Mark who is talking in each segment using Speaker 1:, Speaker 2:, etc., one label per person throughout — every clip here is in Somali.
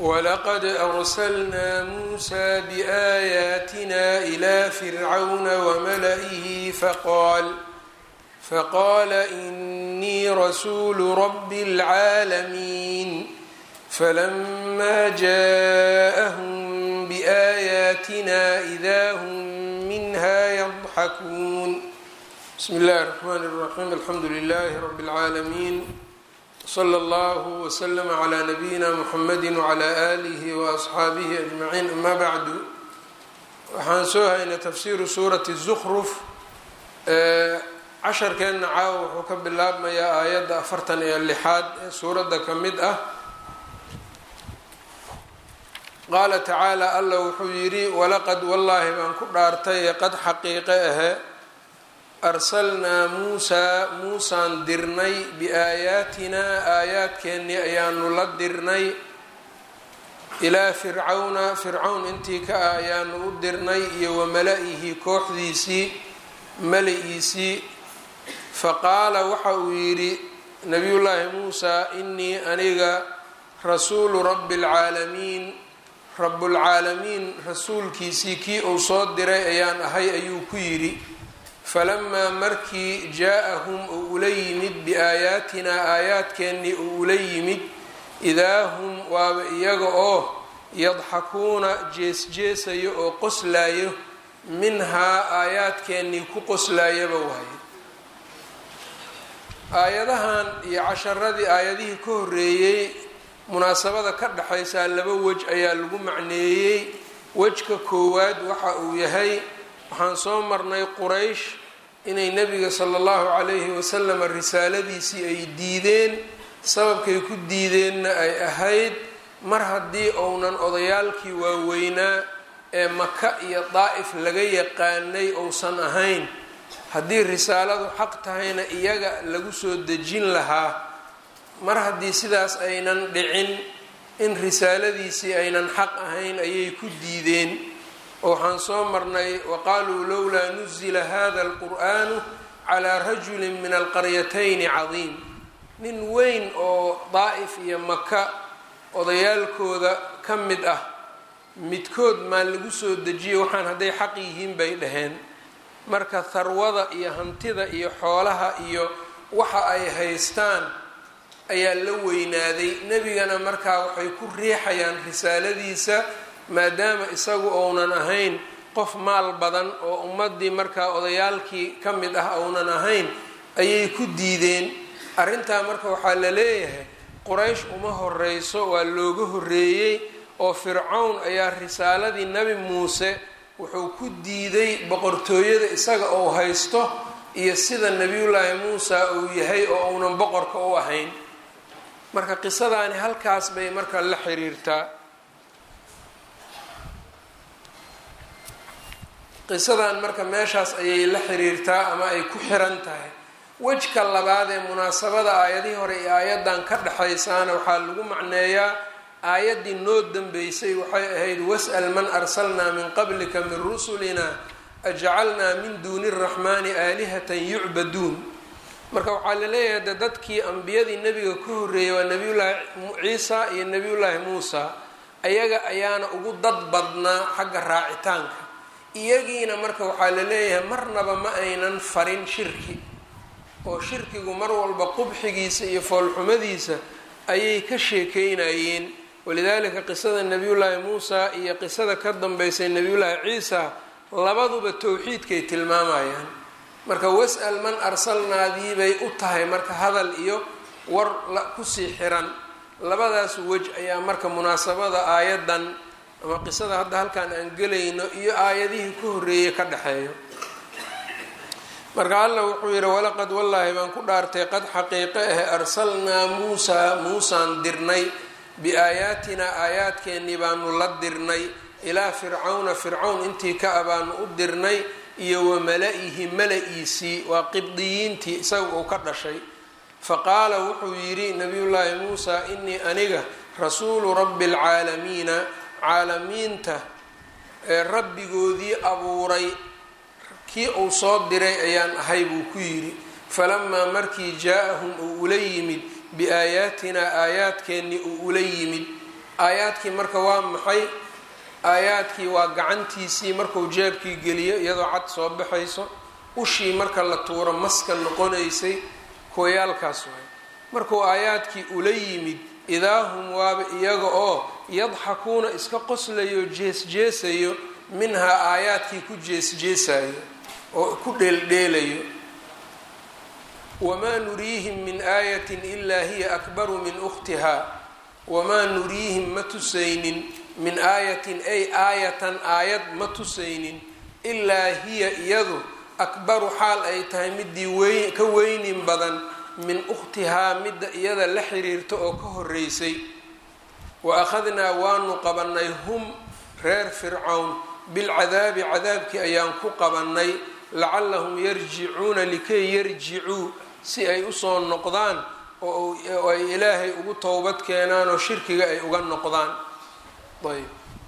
Speaker 1: ولقد أرسلنا موسى بآياتنا إلى فرعون وملئه فقال فقال إني رسول رب العالمين فلما جاءهم بآياتنا إذا هم منها يضحكون بسم الله الرحمن الرحيم الحمد لله رب العالمين slى اllه وslm عlى nabiyina mxamedi وعlى آlih وأصxaabihi أجmaciin ama bacdu waxaan soo haynay tafsiru suurati الزkruf casharkeenna caawa wuxuu ka bilaabmayaa aayadda afartan iyo lixaad ee suuradda ka mid ah qaala tacaalى alla wuxuu yidhi walaqad wallaahi baan ku dhaartay qad xaqiiqe ahe arsalnaa muusaa muusaan dirnay biaayaatinaa aayaadkeennii ayaanu la dirnay ilaa fircawna fircawn intii ka ah ayaanu u dirnay iyo wa mala-ihi kooxdiisii mala-iisii faqaala waxa uu yidhi nabiyullaahi muusaa inii aniga rasuulu rabbi alcaalamiin rabbulcaalamiin rasuulkiisii kii uu soo diray ayaan ahay ayuu ku yidhi falamaa markii jaa-ahum uu ula yimid biaayaatinaa aayaadkeennii uu ula yimid idaa hum waaba iyaga oo yadxakuuna jees-jeesayo oo qoslaayo minhaa aayaadkeennii ku qoslaayaba waaye aayadahan iyo casharadii aayadihii ka horreeyey munaasabada ka dhexaysaa laba wej ayaa lagu macneeyey wejka koowaad waxa uu yahay waxaan soo marnay quraysh inay nebiga sala allahu calayhi wasalam risaaladiisii ay diideen sababkay ku diideenna ay ahayd mar haddii uunan odayaalkii waaweynaa ee maka iyo daa'if laga yaqaanay uusan ahayn haddii risaaladu xaq tahayna iyaga lagu soo dejin lahaa mar haddii sidaas aynan dhicin in risaaladiisii aynan xaq ahayn ayay ku diideen oo waxaan soo marnay waqaaluu lowlaa nuzila hada alqur'aanu calaa rajulin min alqaryatayni cadiim nin weyn oo daa'if iyo maka odayaalkooda ka mid ah midkood maa lagu soo dejiye waxaan hadday xaq yihiin bay dhaheen marka harwada iyo hantida iyo xoolaha iyo waxa ay haystaan ayaa la weynaaday nebigana markaa waxay ku riixayaan risaaladiisa maadaama isagu ounan ahayn qof maal badan oo ummaddii markaa odayaalkii ka mid ah ounan ahayn ayay ku diideen arrintaa marka waxaa la leeyahay quraysh uma horeyso waa looga horreeyey oo fircawn ayaa risaaladii nebi muuse wuxuu ku diiday boqortooyada isaga ou haysto iyo sida nebiyullaahi muusa uu yahay oo uunan boqorka u ahayn marka qisadaani halkaas bay marka la xiriirtaa qisadan marka meeshaas ayay la xiriirtaa ama ay ku xiran tahay wejka labaad ee munaasabada aayadihii hore iyo aayaddan ka dhexaysaana waxaa lagu macneeyaa aayaddii noo dambeysay waxay ahayd was'al man arsalnaa min qablika min rusulina ajcalnaa min duuni araxmaani aalihatan yucbaduun marka waxaa la leeyahay de dadkii ambiyadii nebiga ka horreeyay waa nebiyullaahi ciisa iyo nebiyullaahi muusa ayaga ayaana ugu dad badnaa xagga raacitaanka iyagiina marka waxaa la leeyahay marnaba ma aynan farin shirki oo shirkigu mar walba qubxigiisa iyo foolxumadiisa ayay ka sheekeynayeen walidaalika qisada nebiyullaahi muusa iyo qisada ka dambeysay nebiyullaahi ciisa labaduba towxiidkay tilmaamayaan marka was'al man arsalnaadii bay u tahay marka hadal iyo war kusii xiran labadaas wej ayaa marka munaasabada aayadan ama qisada hadda halkaan aan gelayno iyo aayadihii ka horreeyey ka dhexeeyo marka alla wuxuu yidhi walaqad wallaahi baan ku dhaartay qad xaqiiqe ahe arsalnaa muusaa muusaan dirnay biaayaatinaa aayaadkeennii baanu la dirnay ilaa fircawna fircawn intii ka a baanu u dirnay iyo wa mala-ihi mala-iisii waa qibdiyiintii isaga uu ka dhashay faqaala wuxuu yidhi nabiyullaahi muusaa inii aniga rasuulu rabbi alcaalamiina caalamiinta ee rabbigoodii abuuray kii uu soo diray ayaan ahay buu ku yidhi falamaa markii jaa-ahum uu ula yimid biaayaatinaa aayaadkeennii uu ula yimid aayaadkii marka waa maxay aayaadkii waa gacantiisii markuu jeebkii geliyo iyadoo cad soo baxayso ushii marka la tuuro maska noqonaysay kooyaalkaas waay markuu aayaadkii ula yimid idaa hum waaba iyaga oo yadxakuuna iska qoslayo jees-jeesayo minhaa aayaadkii ku jees-jeesayo oo ku dheeldheelayo wamaa nuriihim min aayatin ilaa hiya akbaru min ukhtihaa wamaa nuriihim ma tusaynin min aayatin ay aayatan aayad ma tusaynin ilaa hiya iyadu akbaru xaal ay tahay midii wey ka weynin badan min ukhtihaa midda iyada la xiriirta oo ka horeysay wa akhadnaa waanu qabannay hum reer fircawn bilcadaabi cadaabkii ayaan ku qabannay lacallahum yarjicuuna likay yarjicuu si ay usoo noqdaan oo ay ilaahay ugu towbad keenaan oo shirkiga ay uga noqdaan ayb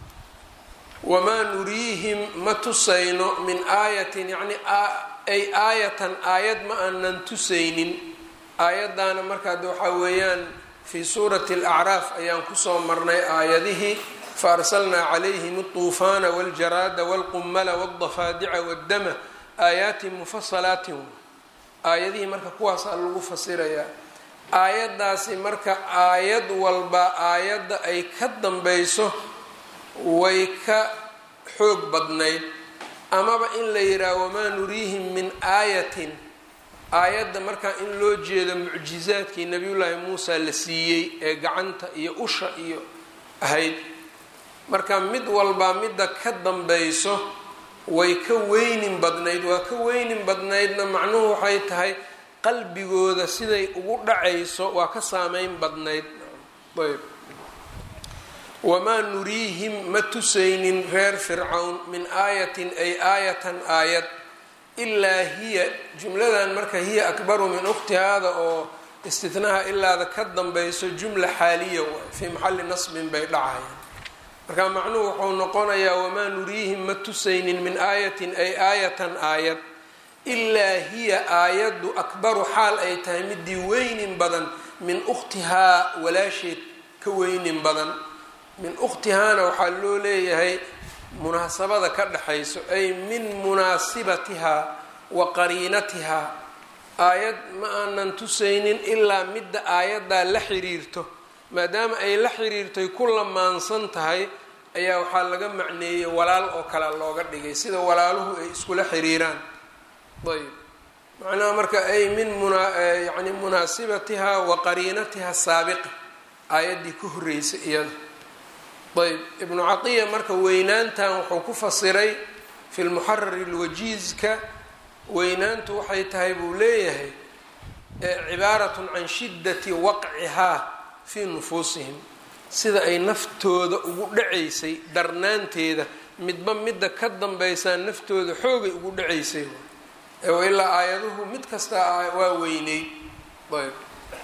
Speaker 1: wamaa nuriihim ma tusayno min aayatin yacni ay aayatan aayad ma aanan tusaynin aayaddaana markaad waxaa weeyaan fii suurati alacraaf ayaan kusoo marnay aayadihii faarsalnaa calayhim altuufaana waljaraada walqummala waldafaadica waddama aayaatin mufasalaatin aayadihii marka kuwaasaa lagu fasirayaa aayaddaasi marka aayad walba aayadda ay ka dambayso way ka xoog badnayd amaba in la yidhaaha wamaa nuriihim min aayatin aayadda markaa in loo jeedo mucjizaadkii nabiyullaahi muusa la siiyey ee gacanta iyo usha iyo ahayd marka mid walbaa midda ka dambayso way ka weynin badnayd waa ka weynin badnaydna macnuhu waxay tahay qalbigooda siday ugu dhacayso waa ka saameyn badnayd ayb wamaa nuriihim ma tusaynin reer fircawn min aayatin ay aayatan aayad ilaa hiya jumladan marka hiya akbaru min ukhtihaada oo istinaha ilaada ka dambayso jumla xaaliya waay fii maxalli nasbin bay dhacayaan marka macnuhu wuxuu noqonayaa wamaa nuriihim ma tusaynin min aayatin ay aayatan aayad ilaa hiya aayaddu akbaru xaal ay tahay midii weynin badan min ukhtihaa walaasheed ka weynin badan min ukhtihaana waxaa loo leeyahay munaasabada ka dhexayso ay min munaasibatihaa wa qariinatihaa aayad ma aanan tusaynin ilaa midda aayaddaa la xiriirto maadaama ay la xiriirtoy ku lamaansan tahay ayaa waxaa laga macneeyey walaal oo kale looga dhigay sida walaaluhu ay iskula xiriiraan ayb macnaha marka ay min yani munaasibatihaa wa qariinatiha saabiqa aayaddii ka horreysay iyada ayb ibnu catiya marka weynaantan wuxuu ku fasiray fi lmuxarari lwajiizka weynaantu waxay tahay buu leeyahay cibaaratun can shiddati waqcihaa fii nufuusihim sida ay naftooda ugu dhacaysay darnaanteeda midba midda ka dambaysaa naftooda xoogay ugu dhacaysay ilaa aayaduhu mid kasta waa weyneyd ayb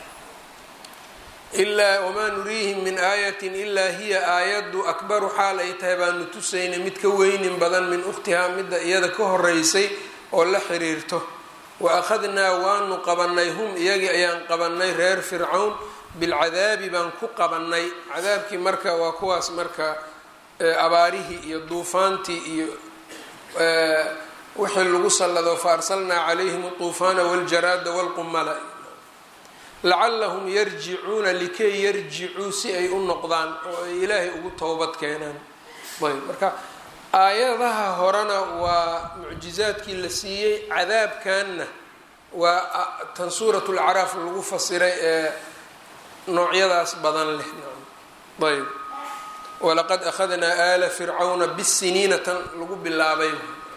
Speaker 1: ilaa wamaa nuriihim min aayatin ilaa hiya aayaddu akbaru xaal ay tahay baanu tusaynay mid ka weynin badan min ukhtihaa midda iyada ka horeysay oo la xiriirto wa akhadnaa waanu qabanay hum iyagii ayaan qabanay reer fircawn bilcadaabi baan ku qabanay cadaabkii marka waa kuwaas marka abaarihii iyo duufaantii iyo wixii lagu sallado fa arsalnaa calayhim altuufaana waljaraada walqumala lacallahum yarjicuuna likay yarjicuu si ay u noqdaan oo ay ilaahay ugu towbad keenaan ayb marka aayadaha horena waa mucjizaadkii la siiyey cadaabkanna waa tan suurat lacraaf lagu fasiray ee noocyadaas badan leh ayb walaqad akhadnaa aala fircawna bisiniina tan lagu bilaabay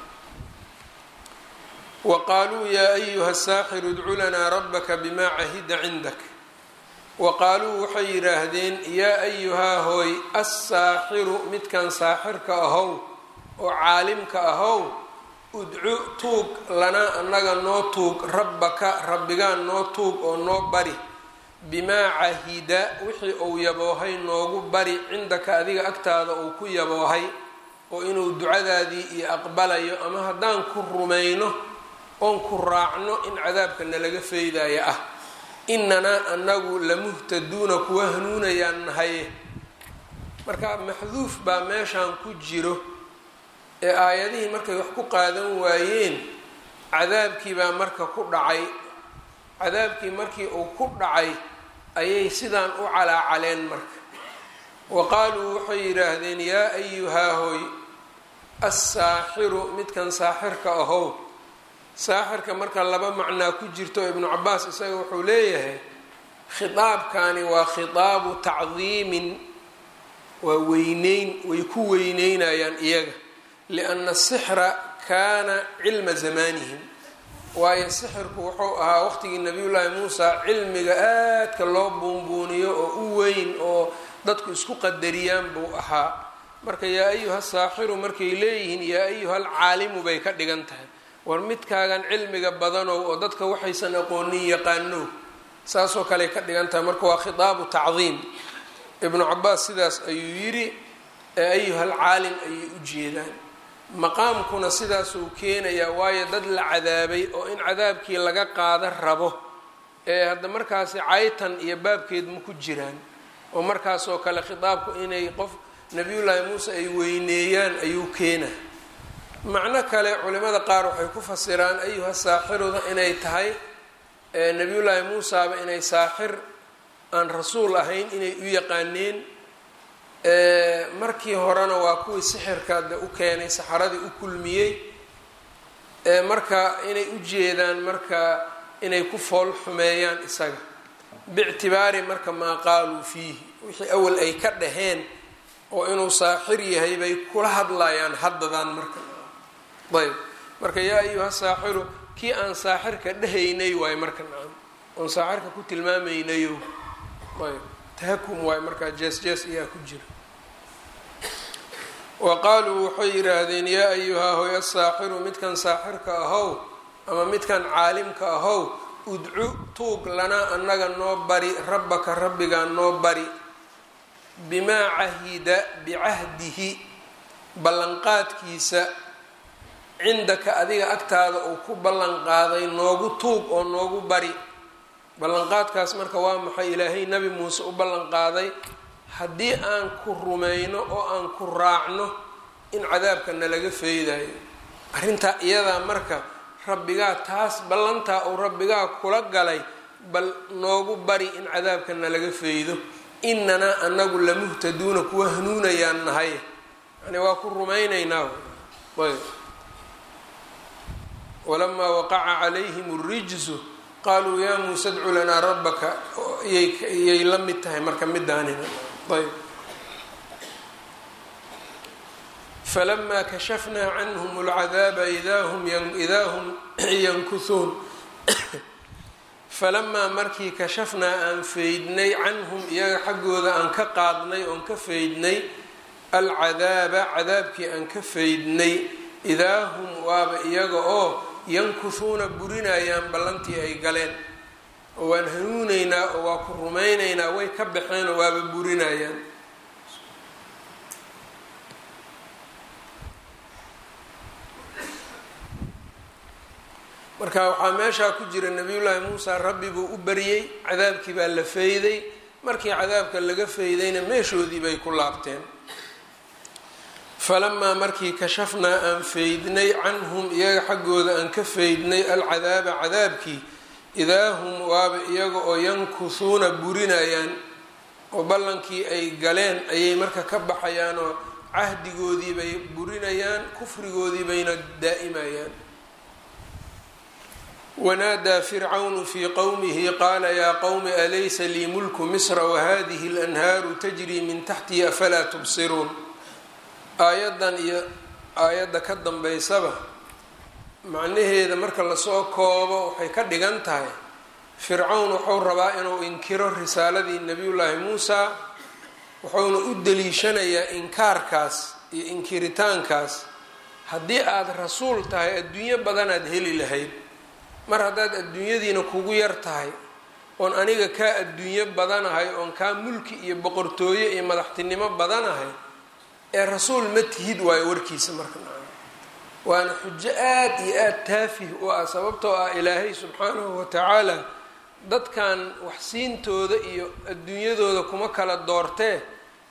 Speaker 1: waqaaluu yaa ayuha saaxiru idcu lanaa rabaka bimaa cahida cindak wa qaaluu waxay yidhaahdeen yaa ayuhaa hooy assaaxiru midkan saaxirka ahow oo caalimka ahow udcu tuug lanaa annaga noo tuug rabbaka rabbigaan noo tuug oo noo bari bimaa cahida wixii uu yaboohay noogu bari cindaka adiga agtaada uu ku yaboohay oo inuu ducadaadii iyo aqbalayo ama haddaan ku rumayno oon ku raacno in cadaabka nalaga feydaya ah inanaa anagu lamuhtaduuna kuwa hanuunayaan nahaye marka maxduuf baa meeshan ku jiro ee aayadihii markay wax ku qaadan waayeen cadaabkii baa marka ku dhacay cadaabkii markii uu ku dhacay ayay sidaan u calaacaleen marka wa qaaluu waxay yidhaahdeen yaa ayuhaa hoy assaaxiru midkan saaxirka ahow saaxirka marka laba macnaa ku jirto ibnu cabaas isaga wuxuu leeyahay khitaabkani waa khitaabu tacdiimin waa weyneyn way ku weyneynayaan iyaga lianna asixra kaana cilma zamaanihim waayo sixirku wuxuu ahaa waqtigii nabiyullaahi muusa cilmiga aadka loo buunbuuniyo oo u weyn oo dadku isku qadariyaan buu ahaa marka yaa ayuha saaxiru markay leeyihiin yaa ayuha alcaalimu bay ka dhigan tahay war midkaagan cilmiga badanow oo dadka waxaysan aqoonin yaqaanow saasoo kale ka dhigan tahay marka waa khitaabu tacdiim ibnu cabaas sidaas ayuu yidhi ee ayuha alcaalim ayay u jeedaan maqaamkuna sidaasuu keenayaa waayo dad la cadaabay oo in cadaabkii laga qaada rabo ee hadda markaasi caytan iyo baabkeed ma ku jiraan oo markaasoo kale khitaabku inay qof nabiyullaahi muuse ay weyneeyaan ayuu keenaa macno kale culimada qaar waxay ku fasiraan ayuha saaxiruda inay tahay nabiyullaahi muusaaba inay saaxir aan rasuul ahayn inay u yaqaaneen markii horena waa kuwii sixirka de u keenay saxaradii u kulmiyey marka inay u jeedaan marka inay ku fool xumeeyaan isaga biictibaari marka maa qaaluu fiihi wixii awal ay ka dhaheen oo inuu saaxir yahay bay kula hadlayaan haddadan marka ayb marka yaa ayuha saaxiru kii aan saaxirka dhahaynay waayo marka nacam oon saaxirka ku tilmaamaynayo ayb tahakum waayo markaa jees jees ayaa ku jira wa qaaluu waxay yidhaahdeen yaa ayuhaa hoy asaaxiru midkan saaxirka ahow ama midkan caalimka ahow udcu tuug lanaa annaga noo bari rabbaka rabbigaa noo bari bimaa cahida bicahdihi ballanqaadkiisa cindaka adiga agtaada uu ku ballanqaaday noogu tuug oo noogu bari ballanqaadkaas marka waa maxay ilaahay nabi muuse u ballanqaaday haddii aan ku rumayno oo aan ku raacno in cadaabka nalaga feydayo arrintaa iyadaa marka rabbigaa taas ballantaa uu rabbigaa kula galay bal noogu bari in cadaabka nalaga feydo inanaa anagu lamuhtaduuna kuwa hanuunayaan nahay yani waa ku rumaynaynaa ayb walamaa waqaca calayhim اrijzu qaaluu yaa muuse dcu lanaa rabbaka yay la mid tahay marka midaanina ayb falamaa kashafnaa canhum اlcadaaba idaa hum yankuhuun falamaa markii kashafnaa aan feydnay canhum iyaga xaggooda aan ka qaadnay oon ka feydnay alcadaaba cadaabkii aan ka feydnay idaa hum waaba iyaga oo yankuhuuna burinayaan ballantii ay galeen oo waan hanuuneynaa oo waa ku rumayneynaa way ka baxeen oo waaba burinayaan marka waxaa meeshaa ku jira nabiyullaahi muusa rabbi buu u baryey cadaabkii baa la feyday markii cadaabka laga feydayna meeshoodii bay ku laabteen falamaa markii kashafnaa aan feydnay canhum iyaga xaggooda aan ka feydnay alcadaaba cadaabkii idaa hum waaba iyaga oo yankuhuuna burinayaan oo ballankii ay galeen ayay marka ka baxayaan oo cahdigoodii bay burinayaan kufrigoodii bayna daa'imayaan wanaadaa fircawnu fii qowmihi qaala yaa qowmi alaysa lii mulku misra wahadihi اlanhaaru tajrii min taxtii afalaa tubsiruun aayaddan iyo aayadda ka dambeysaba macnaheeda marka lasoo koobo waxay ka dhigan tahay fircawn wuxuu rabaa inuu inkiro risaaladii nebiyullaahi muusa wuxuuna u daliishanayaa inkaarkaas iyo inkiritaankaas haddii aada rasuul tahay adduunyo badanaad heli lahayd mar haddaad adduunyadiina kugu yar tahay oon aniga kaa adduunyo badanahay oon kaa mulki iyo boqortooyo iyo madaxtinimo badanahay ee rasuul ma tihid waayo warkiisa marka waana xujo aad iyo aada taafih u ah sababtoo ah ilaahay subxaanahu watacaala dadkan waxsiintooda iyo adduunyadooda kuma kala doortee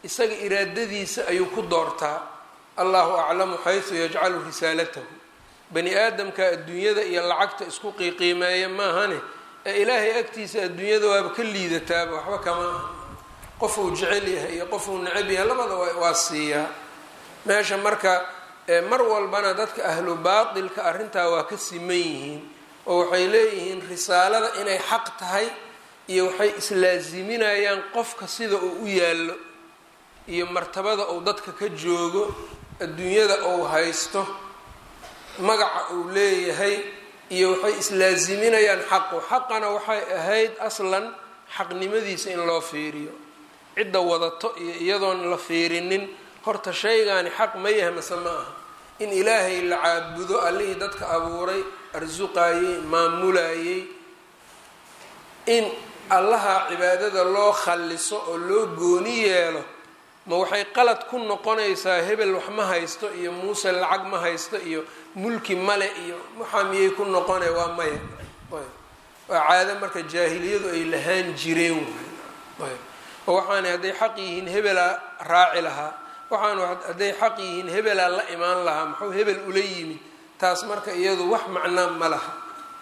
Speaker 1: isaga iraadadiisa ayuu ku doortaa allahu aclamu xaysu yajcalu risaalatahu bani aadamka adduunyada iyo lacagta isku qiiqiimeeya maahane ee ilaahay agtiisa adduunyada waaba ka liidataaba waxba kama aha qofuu jecel yahay iyo qofuu necab yahay labada waa siiyaa meesha marka mar walbana dadka ahlu baatilka arrintaa waa ka siman yihiin oo waxay leeyihiin risaalada inay xaq tahay iyo waxay islaaziminayaan qofka sida uu u yaallo iyo martabada uu dadka ka joogo adduunyada uu haysto magaca uu leeyahay iyo waxay islaaziminayaan xaqu xaqana waxay ahayd aslan xaqnimadiisa in loo fiiriyo cidda wadato iyo iyadoon la fiirinin horta shaygaani xaq ma yahay mase ma aha in ilaahay la caabudo allihii dadka abuuray arsuqayey maamulayey in allaha cibaadada loo khalliso oo loo gooni yeelo ma waxay qalad ku noqonaysaa hebel wax ma haysto iyo muuse lacag ma haysto iyo mulki male iyo waxaa miyay ku noqonay waa maya waa caado marka jaahiliyadu ay lahaan jireen waay oo waxaana hadday xaq yihiin hebelaa raaci lahaa waxaanu hadday xaq yihiin hebelaa la imaan lahaa muxuu hebel ula yimid taas marka iyadu wax macnaa ma laha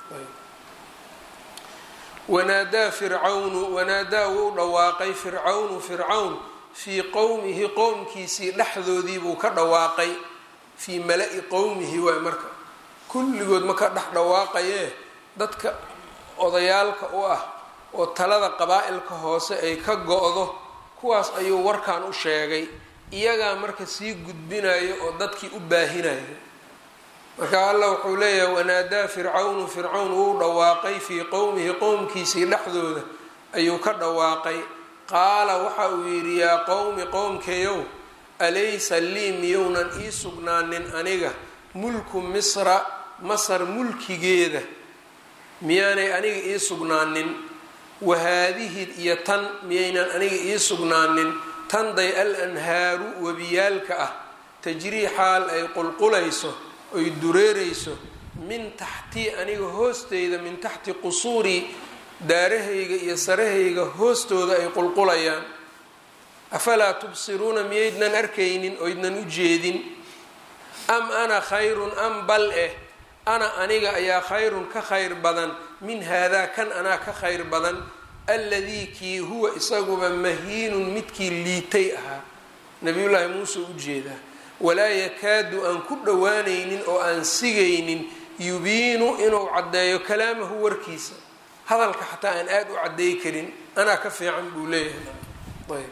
Speaker 1: wanaadaa fircawnu wanaadaa wuu dhawaaqay fircawnu fircawn fii qowmihi qowmkiisii dhexdoodii buu ka dhawaaqay fii mala-i qowmihi waay marka kulligood ma ka dhex dhawaaqayee dadka odayaalka u ah oo talada qabaa-ilka hoose ay ka go-do kuwaas ayuu warkan u sheegay iyagaa marka sii gudbinayo oo dadkii u baahinayo marka allah wuxuu leeyahay wanaadaa fircawnu fircawn wuu dhawaaqay fii qowmihi qowmkiisii dhexdooda ayuu ka dhawaaqay qaala waxa uu yidhi yaa qowmi qowmkeeyow alaysa lii miyounan ii sugnaanin aniga mulku misra masar mulkigeeda miyaanay aniga ii sugnaanin wahaadihi iyo tan miyaynan aniga ii sugnaanin tanday al anhaaru webiyaalka ah tajrii xaal ay qulqulayso oy dureerayso min taxtii aniga hoosteyda min taxti qusuurii daarahayga iyo sarahayga hoostooda ay qulqulayaan afalaa tubsiruuna miyaydnan arkaynin oydnan u jeedin am ana khayrun am bal eh ana aniga ayaa khayrun ka khayr badan min haadaa kan anaa ka khayr badan alladii kii huwa isaguba mahiinun midkii liitay ahaa nabiyullaahi muuse u jeedaa walaa yakaadu aan ku dhowaanaynin oo aan sigaynin yubiinu inuu caddeeyo kalaamahu warkiisa hadalka xataa aan aada u caddeey karin anaa ka fiican buu leeyahay ayb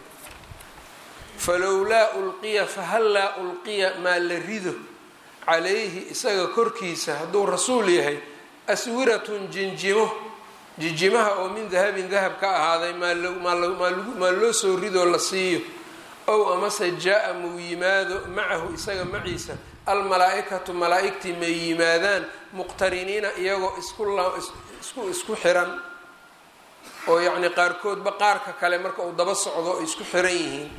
Speaker 1: falowlaa ulqiya fahallaa ulqiya maa la rido calayhi isaga korkiisa hadduu rasuul yahay aswiratun jinjimo jinjimaha oo min dahabin dahab ka ahaaday maa loo soo ridoo la siiyo ow amase jaa-a muu yimaado macahu isaga maciisa almalaa-ikatu malaa-igtii may yimaadaan muqtariniina iyagoo isku isku xiran oo yacni qaarkoodba qaarka kale marka uu daba socdo ay isku xiran yihiin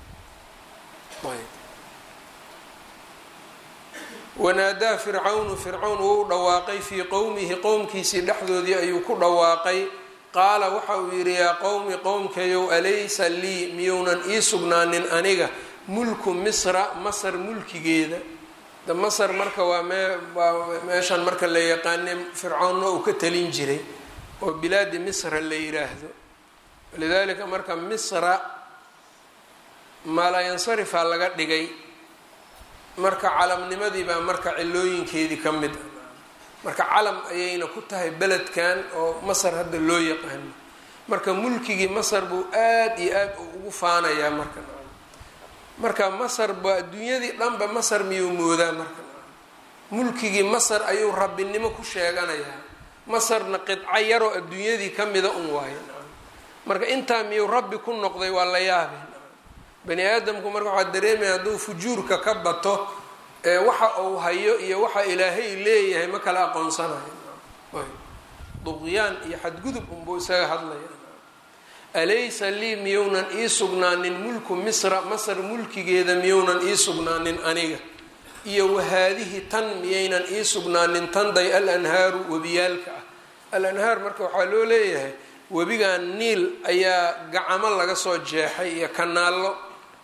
Speaker 1: wanaadaa fircawnu fircawn wuu dhawaaqay fii qowmihi qowmkiisii dhexdoodii ayuu ku dhawaaqay qaala waxa uu yidhi yaa qowmi qowmkayow alaysa lii miyounan ii sugnaanin aniga mulku misra masar mulkigeeda da masar marka waa mee waa meeshan marka la yaqaane fircawnna uu ka talin jiray oo bilaadi misra la yiraahdo lidalika marka misra maalayansarifaa laga dhigay marka calamnimadii baa marka cilooyinkeedii ka mid a marka calam ayayna ku tahay beledkan oo masar hadda loo yaqaano marka mulkigii masar buu aada iyo aada ugu faanayaa marka marka masar ba adduunyadii dhanba masar miyuu moodaa marka mulkigii masar ayuu rabbinimo ku sheeganayaa masarna qidco yaroo adduunyadii ka mida un waayo marka intaa miyuu rabbi ku noqday waa la yaabe bani aadamku marka waxaa dareemaya hadduu fujuurka ka bato ee waxa uu hayo iyo waxa ilaahay leeyahay ma kala aqoonsanayo duqyaan iyo xadgudub unbuu isaga hadlaya alaysa lii miyounan ii sugnaanin mulku misra masar mulkigeeda miyounan ii sugnaanin aniga iyo wahaadihi tan miyaynan ii sugnaanin tanday al anhaaru webiyaalka ah al anhaar marka waxaa loo leeyahay webigan niil ayaa gacamo laga soo jeexay iyo kanaallo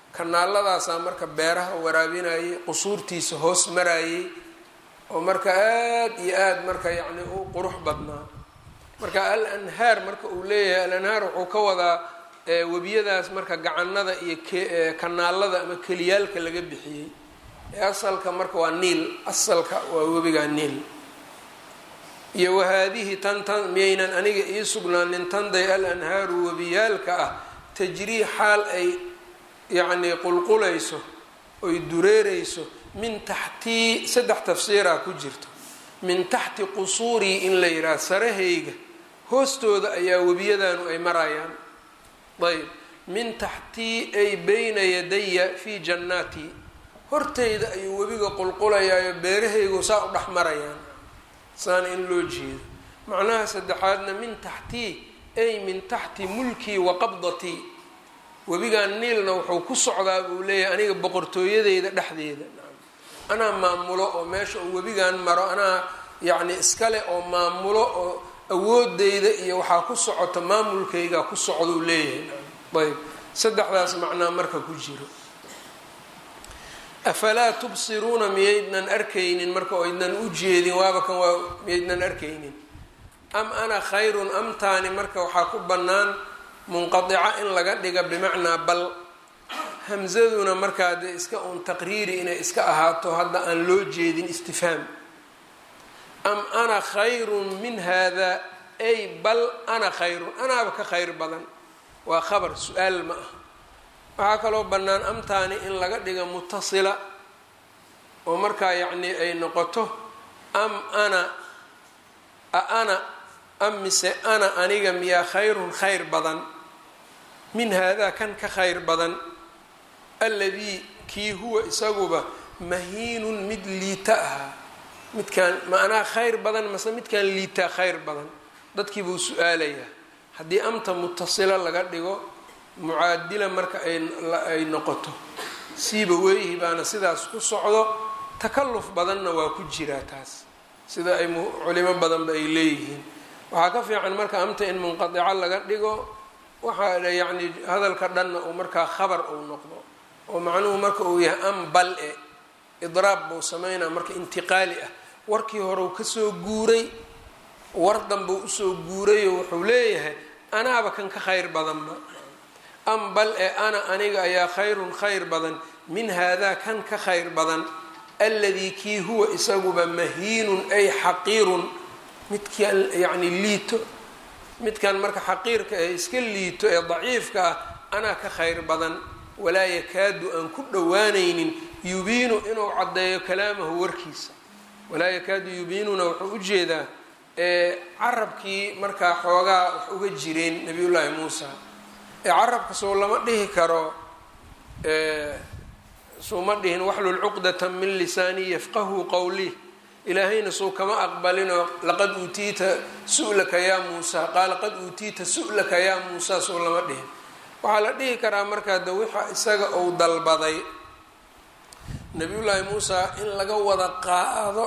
Speaker 1: kanaaladaasaa marka beeraha waraabinayay qusuurtiisa hoos marayay oo marka aada iyo aada marka yacni u qurux badnaa marka al anhaar marka uu leeyahay al anhaar wuxuu ka wadaa webiyadaas marka gacanada iyo kanaalada ama keliyaalka laga bixiyey ee asalka marka waa niil asalka waa webigaa niil iyo wahaadihi tan tan miyaynan aniga ii sugnaanin tanday al anhaaru webiyaalka ah tajrii xaal ay yacnii qulqulayso oy dureereyso min taxtii saddex tafsiiraa ku jirto min taxti qusuurii in la yidhaha sarahayga hoostooda ayaa webiyadaanu ay marayaan ayb min taxtii ay bayna yadaya fii jannaatii horteyda ayuu webiga qulqulayaayo beerahaygu saa u dhex marayaan saana in loo jeedo macnaha saddexaadna min taxtii ay min taxti mulkii wa qabdatii webigan niilna wuxuu ku socdaa buu leeyahay aniga boqortooyadeyda dhexdeeda anaa maamulo oo meesha uu webigan maro anaa yacni iskale oo maamulo oo awoodeyda iyo waxaa ku socota maamulkayga ku socduu leeyahay ayb saddexdaas macnaa marka ku jiro afalaa tubsiruuna miyaydnan arkaynin marka oydnan u jeedin waaba kan waa miyaydnan arkaynin am ana khayrun amtaani marka waxaa ku bannaan munqadica in laga dhiga bimacnaa bal hamsaduna markaa dee iska uun taqriiri inay iska ahaato hadda aan loo jeedin istifhaam am ana khayrun min hada ay bal ana khayrun anaaba ka khayr badan waa khabar su-aal ma ah waxaa kaloo bannaan amtaani in laga dhiga mutasila oo markaa yacnii ay noqoto am ana a ana am mise ana aniga miyaa khayrun khayr badan min haadaa kan ka khayr badan alladii kii huwa isaguba mahiinun mid liita ahaa midkaan macnaha khayr badan mase midkaan liitaa khayr badan dadkii buu su-aalayaa haddii amta mutasila laga dhigo mucaadila marka ay noqoto siiba weyhi baana sidaas ku socdo takalluf badanna waa ku jiraa taas sida ay culimo badanba ay leeyihiin waxaa ka fiican marka amta in munqadico laga dhigo waxaa yacni hadalka dhanna uu markaa khabar uu noqdo oo macnuhu marka uu yahay am bal e idraab buu sameynaa marka intiqaali ah warkii hore uu kasoo guuray war danbuu usoo guurayo wuxuu leeyahay anaaba kan ka khayr badanba am bal ee ana aniga ayaa khayrun khayr badan min haadaa kan ka khayr badan alladii kii huwa isaguba mahiinun ay xaqiirun midkaan yacni liito midkan marka xaqiirka ee iska liito ee daciifka ah anaa ka khayr badan walaa yakaadu aan ku dhowaanaynin yubiinu inuu caddeeyo kalaamahu warkiisa walaa yakaadu yubiinuna wuxuu u jeedaa carabkii markaa xoogaa wax uga jireen nabiyullaahi muusa ee carabka soo lama dhihi karo suuma dhihin waxlul cuqdata min lisaanii yafqahu qowlih ilaahayna suu kama aqbalinoo laqad uutiita su-laka yaa muusa qaala qad uutiita su-laka yaa muusa suu lama dhihin waxaa la dhihi karaa markaa de wixa isaga uu dalbaday nabiyullaahi muusa in laga wada qaado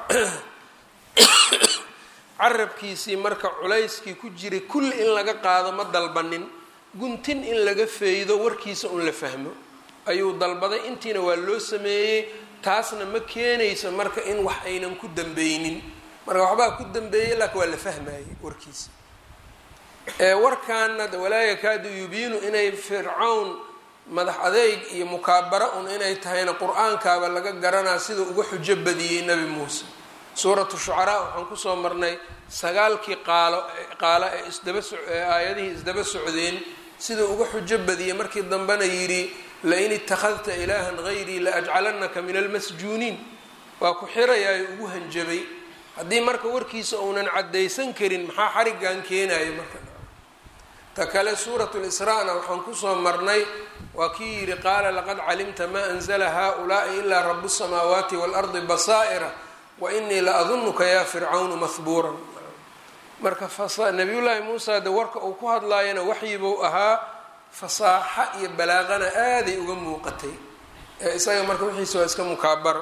Speaker 1: carabkiisii marka culayskii ku jiray kulli in laga qaado ma dalbanin guntin in laga feydo warkiisa un la fahmo ayuu dalbaday intiina waa loo sameeyey taasna ma keenayso marka in wax aynan ku dambeynin marka waxbaa ku dambeeyey laakiin waa la fahmayey warkiisa warkaana walaa yakaadu yubiinu inay fircawn madax adeyg iyo mukaabara un inay tahayna qur-aankaaba laga garanaa sida uga xujo badiyey nebi muuse suuratu shucaraa waxaan kusoo marnay sagaalkii qaalo qaalo ee isdaba aayadihii isdaba socdeen sida uga xujo badiyey markii dambena yidhi lain ittakhadta ilaahan hayrii la ajcalanaka min almasjuuniin waa ku xirayaayo ugu hanjabay haddii marka warkiisa uunan caddaysan karin maxaa xarigan keenayo marka ta kale suurat lisraa-na waxaan kusoo marnay waa kii yidhi qaala laqad calimta maa anzla haulaai ilaa rabu الsamaawaati waalardi basaa'ira wainii la adunuka ya fircawnu mahbuuran marka nabiyullaahi muusa de warka uu ku hadlaayana waxyibuu ahaa fasaaxa iyo balaaqana aaday uga muuqatay ee isaga marka wixiisa waa iska mukaabaro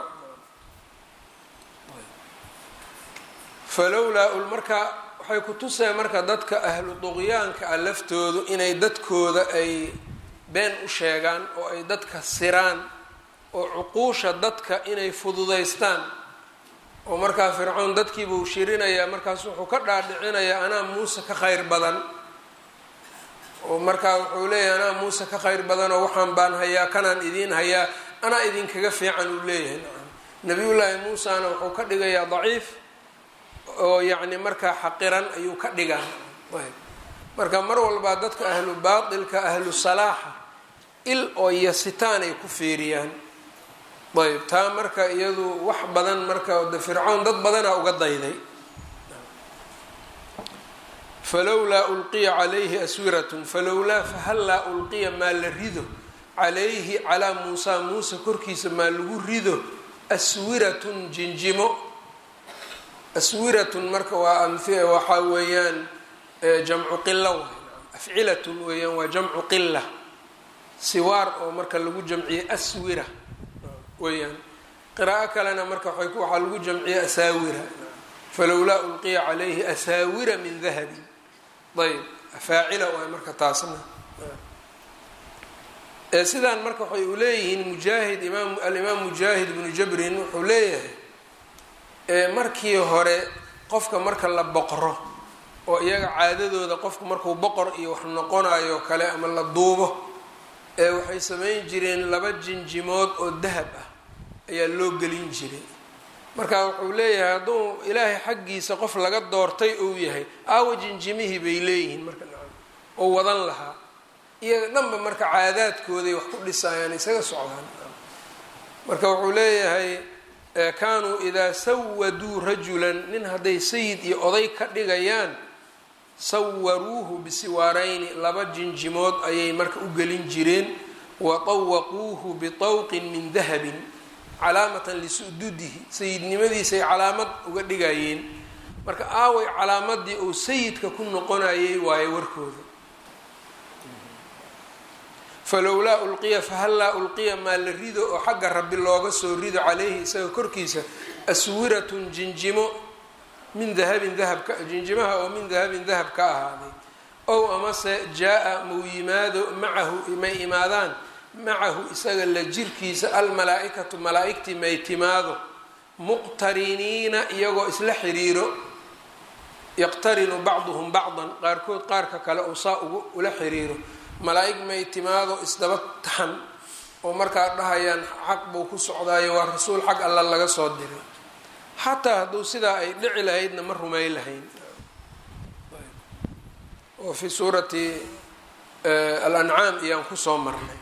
Speaker 1: falowlaa marka waxay ku tuseen marka dadka ahlu duqyaanka ah laftoodu inay dadkooda ay been u sheegaan oo ay dadka siraan oo cuquusha dadka inay fududaystaan oo markaa fircoon dadkiibuu shirinayaa markaas wuxuu ka dhaadhicinayaa anaa muuse ka khayr badan oo markaa wuxuu leeyahay anaa muuse ka khayr badan oo waxaan baan hayaa kanaan idiin hayaa anaa idinkaga fiican uu leeyahay nabiyullaahi muusena wuxuu ka dhigayaa daciif oo yacni markaa xaqiran ayuu ka dhigaa ayb marka mar walbaa dadka ahlu baatilka ahlu salaaxa il oo yasitaan ay ku fiiriyaan ayb taa marka iyadu wax badan marka de fircown dad badanaa uga dayday falowlaa ulqiya calayhi aswiratun falowlaa fahallaa ulqiya maa la rido calayhi calaa muusaa muuse korkiisa maa lagu rido aswiratun jinjimo aswiratun marka waa waxaa weeyaan jamcu qila waay afcilatun weeyaan waa jamcu qila siwaar oo marka lagu jamciyey aswira weeyaan qiraa'o kalena marka waxaa lagu jamciyey asaawira falowlaa ulqiya calayhi asaawira min dahabin ayb faacila waay marka taasna sidaan marka waxay u leeyihiin mujaahid imaam alimaam mujaahid ibnu jabrin wuxuu leeyahay markii hore qofka marka la boqro oo iyaga caadadooda qofku markuu boqor iyo wax noqonayo kale ama la duubo ee waxay samayn jireen laba jinjimood oo dahab ah ayaa loo gelin jiray marka wuxuu leeyahay hadduu ilaahay xaggiisa qof laga doortay uu yahay aawa jinjimihii bay leeyihiin marka oo wadan lahaa iyaga dhanba marka caadaadkooday wax ku dhisayaan isaga socdaan marka wuxuu leeyahay kaanuu idaa sawaduu rajulan nin hadday sayid iyo oday ka dhigayaan sawaruuhu bisiwaarayni laba jinjimood ayay marka u gelin jireen wa tawaquuhu bitawqin min dahabin calaamatan lisududihi sayidnimadiisay calaamad uga dhigayeen marka aaway calaamadii uu sayidka ku noqonayay waayo warkooda falowlaa ulqiya fahallaa ulqiya maa la rido oo xagga rabbi looga soo rido caleyhi isaga korkiisa aswiratun jinjimo min dahabin dahabka jinjimaha oo min dahabin dahab ka ahaaday ow amase jaa-a mau yimaado macahu may imaadaan macahu isaga la jirkiisa almalaa-ikatu malaa-igtii may timaado muqtariniina iyagoo isla xiriiro yaqtarinu bacduhum bacdan qaarkood qaarka kale oo saa ugu ula xiriiro malaa-ig may timaado isdaba taxan oo markaa dhahayaan xaq buu ku socdaayo waa rasuul xag alla laga soo diray xataa hadduu sidaa ay dhici lahaydna ma rumay lahayn oo fi suurati alancaam iyaan kusoo marnay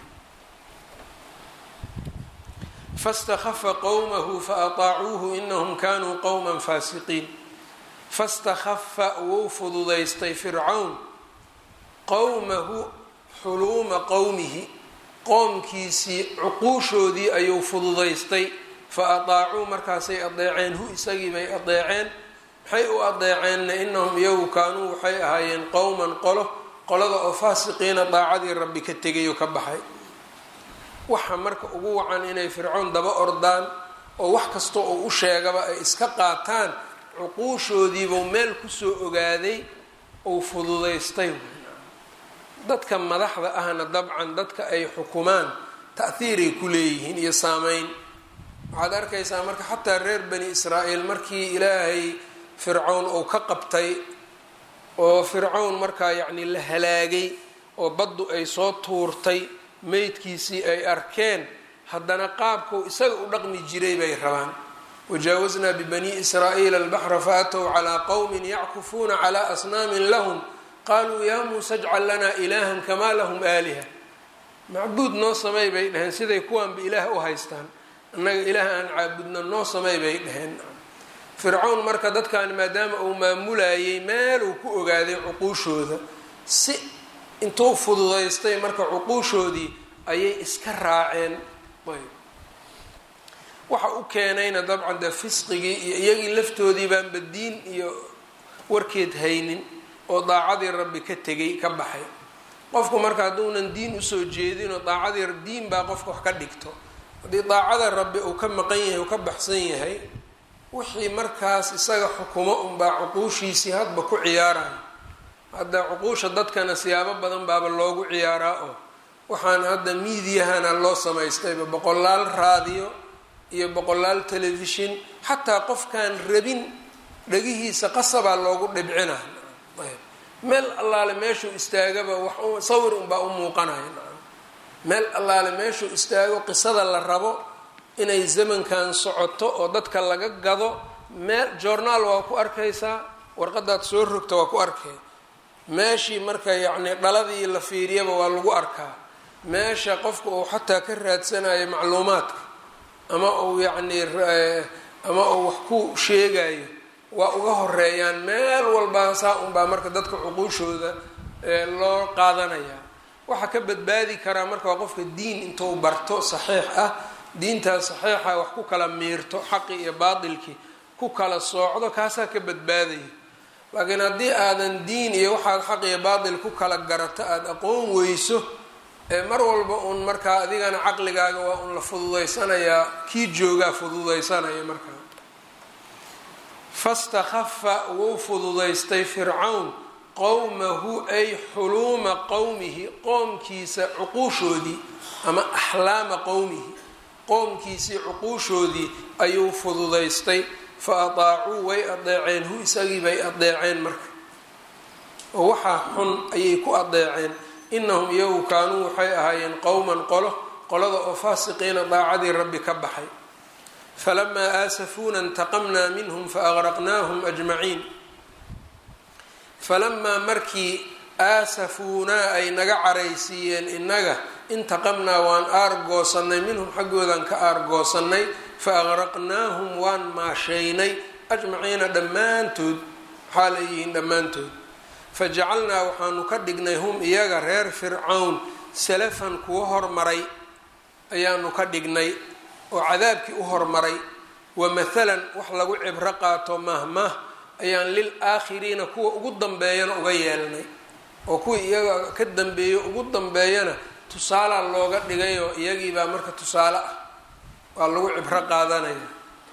Speaker 1: faاstakhafa qowmahu faataacuuhu inahum kanuu qowma faasiqiin fastakhafa wuu fududaystay fircawn qowmahu xuluuma qowmihi qoomkiisii cuquushoodii ayuu fududaystay fa ataacuu markaasay adeeceen hu isagii bay adeeceen maxay u adeeceenna inahum iyagu kaanuu waxay ahaayeen qowman qolo qolada oo faasiqiina daacadii rabbi ka tegay oo ka baxay waxa marka ugu wacan inay fircoon daba ordaan oo wax kasta oo u sheegaba ay iska qaataan cuquushoodiibuu meel kusoo ogaaday uu fududaystay dadka madaxda ahna dabcan dadka ay xukumaan ta'hiiray ku leeyihiin iyo saameyn waxaad arkaysaa marka xataa reer bani israa'iil markii ilaahay fircown uu ka qabtay oo fircown markaa yacni la halaagay oo baddu ay soo tuurtay meydkiisii ay arkeen haddana qaabkuu isaga u dhaqmi jiray bay rabaan wajaawaznaa bibani israa'iila albaxra faatow calaa qowmin yackufuuna calaa asnaamin lahum qaaluu yaa muuse jcal lanaa ilaahan kamaa lahum aaliha macbuud noo samey bay dhaheen siday kuwaanba ilaah u haystaan annaga ilaah aan caabudno noo samey bay dhaheen fircown marka dadkan maadaama uu maamulayay meeluu ku ogaaday cuquushooda si intuu fududaystay marka cuquushoodii ayay iska raaceen ayb waxa u keenayna dabcan dee fisqigii iyo iyagii laftoodii baanba diin iyo warkeed haynin oo daacadii rabbi ka tegay ka baxay qofku marka hadduunan diin usoo jeedinoo daacadii diin baa qofka wax ka dhigto haddii daacada rabbi uu ka maqan yahay uu ka baxsan yahay wixii markaas isaga xukumo unbaa cuquushiisii hadba ku ciyaarayo hadda cuquusha dadkana siyaabo badan baaba loogu ciyaaraa oo waxaan hadda miidiyahana loo samaystayba boqolaal raadiyo iyo boqolaal telefishin xataa qofkaan rabin dhagihiisa qasabaa loogu dhibcina meel allaale meeshuu istaagaba wax sawir unbaa u muuqanaya meel allaale meeshuu istaago qisada la rabo inay zamankan socoto oo dadka laga gado meel journaal waa ku arkaysaa warqadaad soo rogta waa ku arkay meeshii marka yacni dhaladii la fiiriyaba waa lagu arkaa meesha qofka uu xataa ka raadsanayo macluumaadka ama uu yacni ama uu wax ku sheegayo waa uga horeeyaan meel walbaa saa unbaa marka dadka cuquushooda loo qaadanaya waxaa ka badbaadi karaa marka waa qofka diin intuu barto saxiix ah diintaas saxiixa wax ku kala miirto xaqi iyo baatilkii ku kala soocdo kaasaa ka badbaadaya laakiin haddii aadan diin iyo waxaad xaq iyo baatil ku kala garato aada aqoon weyso ee mar walba uun markaa adigana caqligaaga waa un la fududaysanayaa kii joogaa fududaysanaya markaa fastakhafa wuu fududaystay fircawn qowmahu ay xuluuma qowmihi qoomkiisa cuquushoodii ama axlaama qowmihi qoomkiisii cuquushoodii ayuu fududaystay fa adaacuu way adeeceen hu isagii bay adeeceen marka oo waxaa xun ayay ku adeeceen inahum iyagu kaanuu waxay ahaayeen qowman qolo qolada oo faasiqiina daacadii rabbi ka baxay falamaa aasafuuna intaqamnaa minhum faaqraqnaahum ajmaciin falamaa markii aasafuunaa ay naga caraysiiyeen innaga intaqamnaa waan aargoosannay minhum xaggoodan ka aargoosannay fa aqraqnaahum waan maashaynay ajmaciina dhammaantood waxaa leeyihiin dhammaantood fajacalnaa waxaanu ka dhignay hum iyaga reer fircawn salafan kuwa hormaray ayaanu ka dhignay oo cadaabkii u hormaray wa mathalan wax lagu cibro qaato mahmah ayaan lil aakhiriina kuwa ugu dambeeyana uga yeelnay oo kuwii iyaga ka dambeeyo ugu dambeeyana tusaalaa looga dhigayoo iyagiibaa marka tusaale ah waa lagu cibro qaadanaya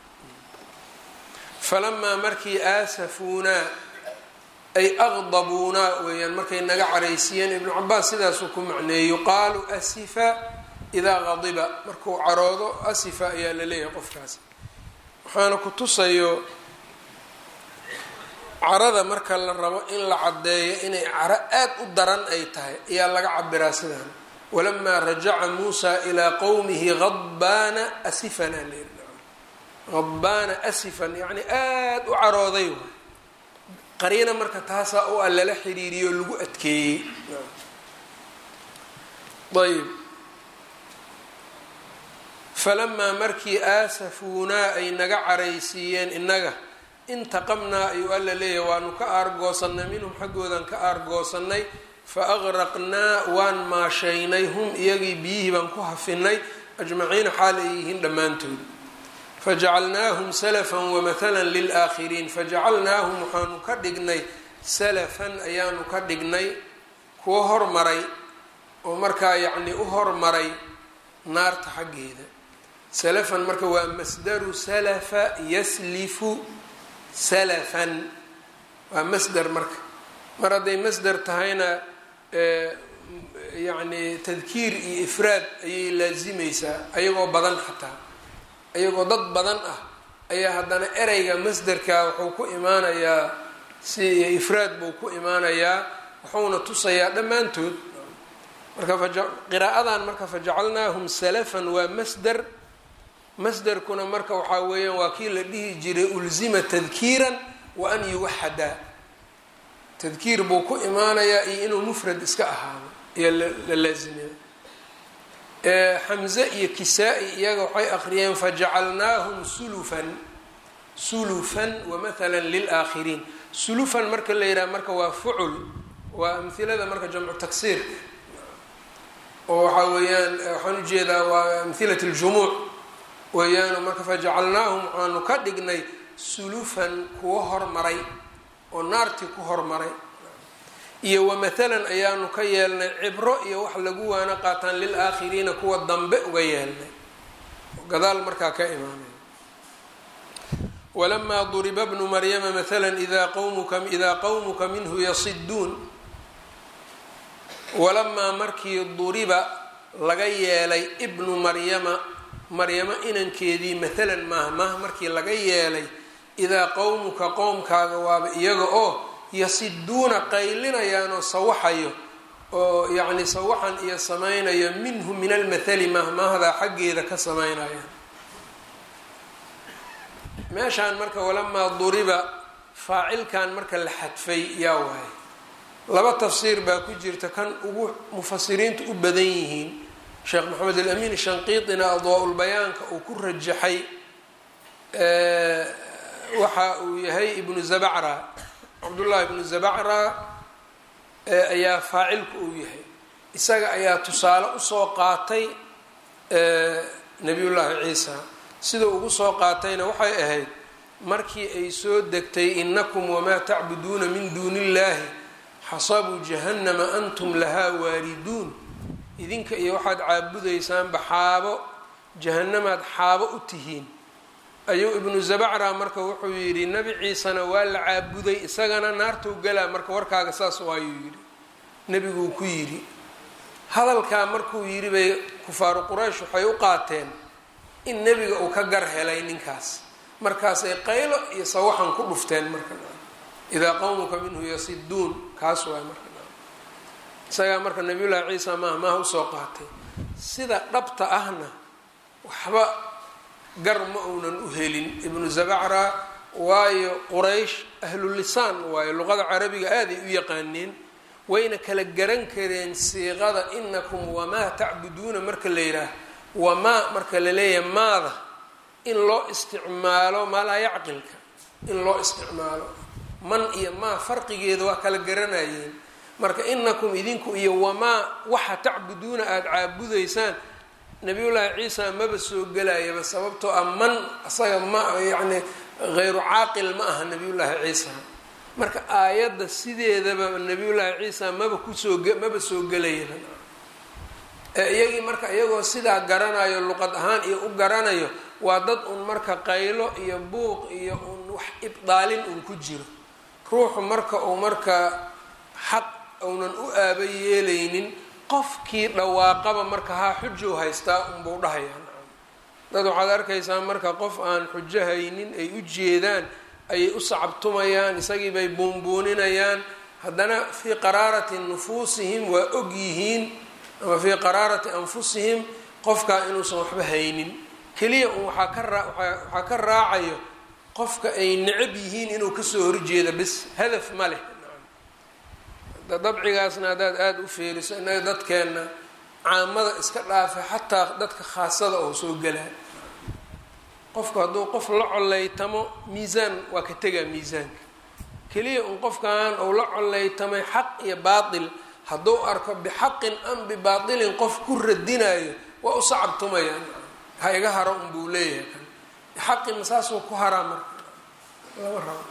Speaker 1: falamaa markii aasafuunaa ay aqdabuunaa weeyaan markay naga caraysiiyeen ibnu cabaas sidaasuu ku macneeyey yuqaalu asifa idaa qadiba markuu caroodo asifa ayaa la leeyahay qofkaas waxaana ku tusayo carada marka la rabo in la caddeeyo inay caro aad u daran ay tahay ayaa laga cabiraa sidaan walamaa rajaca muusa ilaa qowmihi hadbaana asifan aa layidhi hadbaana asifan yacni aada u carooday waay qariina marka taasaa u a lala xiriiriyo o lagu adkeeyey ayb falamaa markii aasafuunaa ay naga caraysiiyeen innaga intaqamnaa ayuu alla leeyahay waanu ka aargoosannay minhum xaggoodan ka aargoosannay fa aqraqnaa waan maashaynay hum iyagii biyihii baan ku hafinay ajmaciina xaal ay yihiin dhammaantood fajacalnaahum salafan wamathalan lilaakhiriin fajacalnaahum waxaanu ka dhignay salafan ayaanu ka dhignay kuwo hormaray oo markaa yacni u hormaray naarta xaggeeda salafan marka waa masdaru salafa yaslifu salafan waa masder marka mar hadday masder tahayna yacni tadkiir iyo ifraad ayay laasimeysaa ayagoo badan xataa ayagoo dad badan ah ayaa haddana ereyga masderka wuxuu ku imaanayaa si ifraad buu ku imaanayaa wuxuuna tusayaa dhammaantood marka qiraa'adan marka fajacalnaahum salafan waa masder masderkuna marka waxaa weeyaan waa kii la dhihi jiray ulzima tadkiiran wa an yuwaxada tadkiir buu ku imaanayaa iyo inuu mufrad iska ahaado ayaa la laazimaya xamze iyo kisaa-i iyaga waxay aqriyeen fajacalnaahum sulufan sulufan wamathala lilaakhiriin sulufan marka la yidhaha marka waa fucul waa amhilada marka jamcu taksiir oo waxaa weeyaan waxaan ujeedaa waa amhilat ljumuuc weeyaan marka fajacalnaahum waxaanu ka dhignay sulufan kuwo hormaray oo naartii ku hormaray iyo wamathalan ayaanu ka yeelnay cibro iyo wax lagu waana qaataan lilaakhiriina kuwa dambe uga yeelnay gadaal markaa ka imaanay walamaa duriba bnu maryama mathala idaa qawmuka idaa qowmuka minhu yasiduun walamaa markii duriba laga yeelay ibnu maryama maryamo inankeedii maalan maaha maaha markii laga yeelay idaa qowmuka qowmkaaga waaba iyaga oo yasiduuna qaylinayaan oo sawaxayo oo yacni sawaxan iyo samaynayo minhu min almathali mahmaahdaa xaggeeda ka samaynayaan meeshaan marka walamaa duriba faacilkan marka la xadfay yaa waaye laba tafsiir baa ku jirta kan ugu mufasiriintu u badan yihiin sheekh maxamed alamin shanqiitina adwaa-ulbayaanka uu ku rajaxay waxa uu yahay ibnu zabacra cabdullahi ibnu zabacra ayaa faacilku uu yahay isaga ayaa tusaale usoo qaatay nabiyullaahi ciisa sida ugu soo qaatayna waxay ahayd markii ay soo degtay inakum wamaa tacbuduuna min duuni illaahi xasabuu jahannama antum lahaa waariduun idinka iyo waxaad caabudaysaanba xaabo jahannamaad xaabo u tihiin ayuu ibnu zabacra marka wuxuu yidhi nebi ciisena waa la caabuday isagana naartuu galaa marka warkaaga saas waayuu yidhi nebiguu ku yidhi hadalkaa markuu yidhi bay kufaaru quraysh waxay u qaateen in nebiga uu ka gar helay ninkaas markaasay qaylo iyo sawaxan ku dhufteen marka idaa qowmuka minhu yasiduun kaas waay marka isagaa marka nabiyullaahi ciisa maaha maaha usoo qaatay sida dhabta ahna waxba gar ma uunan u helin ibnu zabacra waayo quraysh ahlulisaan waayo luqada carabiga aaday u yaqaaneen wayna kala garan kareen siiqada inakum wamaa tacbuduuna marka la yidhaah wamaa marka la leeyahay maada in loo isticmaalo maalaa yacqilka in loo isticmaalo man iyo maa farqigeeda waa kala garanayeen marka inakum idinku iyo wamaa waxa tacbuduuna aada caabudaysaan nabiyullaahi ciisa maba soo gelayaba sababtoo ah man asaga ma yacni hayru caaqil ma aha nabiyullaahi ciisa marka aayadda sideedaba nabiyullaahi ciisa maba kusoo maba soo gelayaba iyagii marka iyagoo sidaa garanayo luqad ahaan iyo u garanayo waa dad un marka qaylo iyo buuq iyo un wax ibdaalin un ku jiro ruuxu marka uu marka xaq uunan u aaba yeelaynin qofkii dhawaaqaba marka haa xujow haystaa unbuu dhahayaa dad waxaad arkaysaa marka qof aan xujo haynin ay u jeedaan ayay u sacabtumayaan isagii bay buunbuuninayaan haddana fii qaraarati nufuusihim waa og yihiin ama fii qaraarati anfusihim qofkaa inuusan waxba haynin keliya un waxaa ka raa waxaa ka raacayo qofka ay necab yihiin inuu kasoo horjeeda bis hadaf ma leh dabcigaasna haddaad aada u feeriso innaga dadkeenna caamada iska dhaafa xataa dadka khaasada oo soo gelaa qofku hadduu qof la coleytamo miisaan waa ka tegaa miisaanka keliya un qofkan uu la coleytamay xaq iyo baatil hadduu arko bixaqin am bibaatilin qof ku radinayo waa u sacabtumaya ha iga haro unbuu leeyahay kan xaqi masaasuu ku haraa marka lama rabo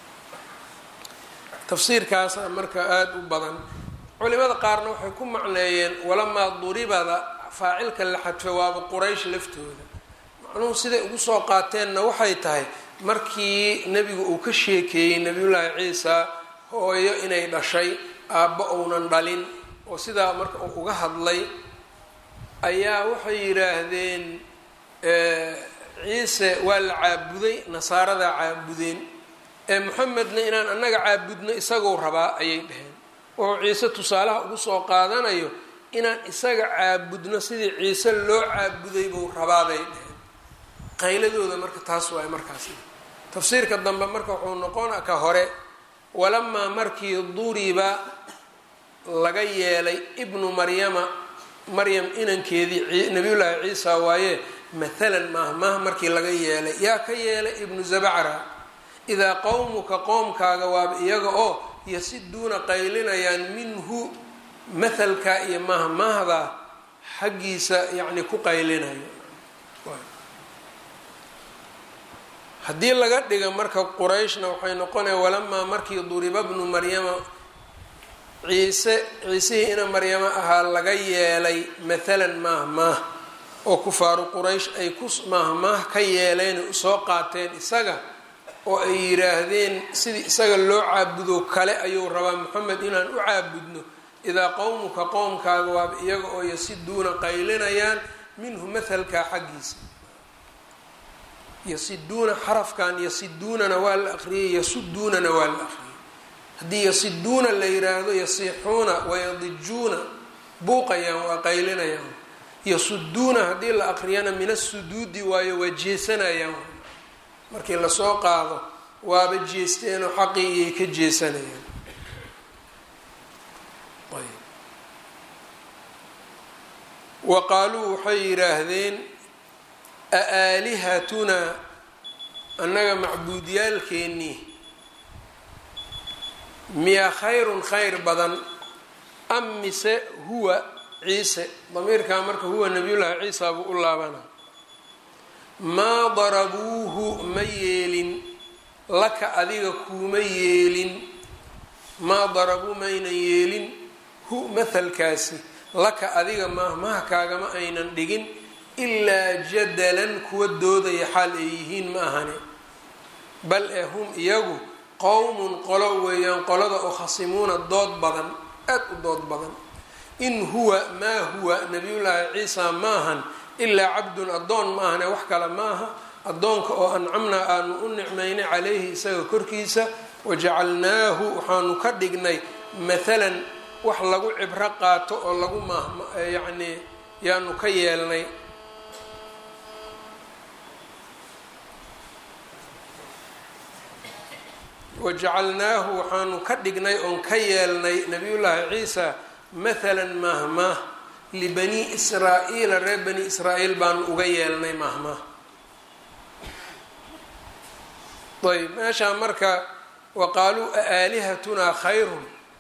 Speaker 1: tafsiirkaasa marka aada u badan culimada qaarna waxay ku macneeyeen walamaa duribada faacilka la xadfay waaba quraysh laftooda macnuhu siday ugu soo qaateenna waxay tahay markii nebigu uu ka sheekeeyey nabiyullaahi ciisa hooyo inay dhashay aabba uunan dhalin oo sidaa marka uu uga hadlay ayaa waxay yidhaahdeen ciise waa la caabuday nasaaradaa caabudeen ee moxamedna inaan annaga caabudno isagou rabaa ayay dhaheen wuxuu ciise tusaalaha ugu soo qaadanayo inaan isaga caabudno sidii ciise loo caabuday buu rabaabay dhaheen qayladooda marka taas waay markaas tafsiirka dambe marka wuxuu noqona ka hore walamaa markii duriba laga yeelay ibnu maryama maryam inankeedii nabiyullaahi ciisa waaye mathalan maaha maaha markii laga yeelay yaa ka yeelay ibnu zabacra idaa qowmuka qoomkaaga waaba iyaga oo yasiduuna qaylinayaan minhu mathalka iyo mahmahda xaggiisa yacni ku qaylinayo haddii laga dhiga marka qurayshna waxay noqonaya walamaa markii duriba bnu maryama ciise ciisihii ina maryamo ahaa laga yeelay mathalan maahmaah oo kufaaru quraysh ay ku maahmaah ka yeeleen usoo qaateen isaga oo ay yidhaahdeen sidii isaga loo caabudo kale ayuu rabaa moxamed inaan u caabudno idaa qowmuka qowmkaaga waaba iyaga oo yasiduuna qaylinayaan minhu mathalkaa xaggiisa yasiduuna xarafkan yasiduunana waa la aqriyay yasuduunana waa la aqriyay haddii yasiduuna la yiraahdo yasiixuuna wayadijuuna buuqayaan waa qaylinayaan yasuduuna haddii la aqriyana min asuduudi waayo waa jeesanayaan markii lasoo qaado waaba jeesteenoo xaqii iyay ka jeesanayaan wa qaaluu waxay yidhaahdeen aalihatunaa annaga macbuudyaalkeennii miyaa khayrun khayr badan am mise huwa ciise damiirkaa marka huwa nabiyullaahi ciisa buu u laabana maa darabuuhu ma yeelin laka adiga kuuma yeelin maa darabuu maynan yeelin hu mathalkaasi laka adiga maahmaha kaagama aynan dhigin ilaa jadalan kuwa doodaya xaal ay yihiin ma ahane bal ee hum iyagu qowmun qolo weeyaan qolada oo khasimuuna dood badan aad u dood badan in huwa maa huwa nabiyullaahi ciisa maahan ilaa cabdun addoon ma ahane wax kale maaha addoonka oo ancamnaa aanu u nicmaynay calayhi isaga korkiisa wajacalnaahu waxaanu ka dhignay mathalan wax lagu cibro qaato oo lagu myacnii yaanu ka yeelnay wajacalnaahu waxaanu ka dhignay oon ka yeelnay nabiyullaahi ciisa mathalan mahmaah libani israa-iila reer bani israa-iil baanu uga yeelnay mahmaah ayb meeshaa marka wa qaaluu aalihatunaa khayrun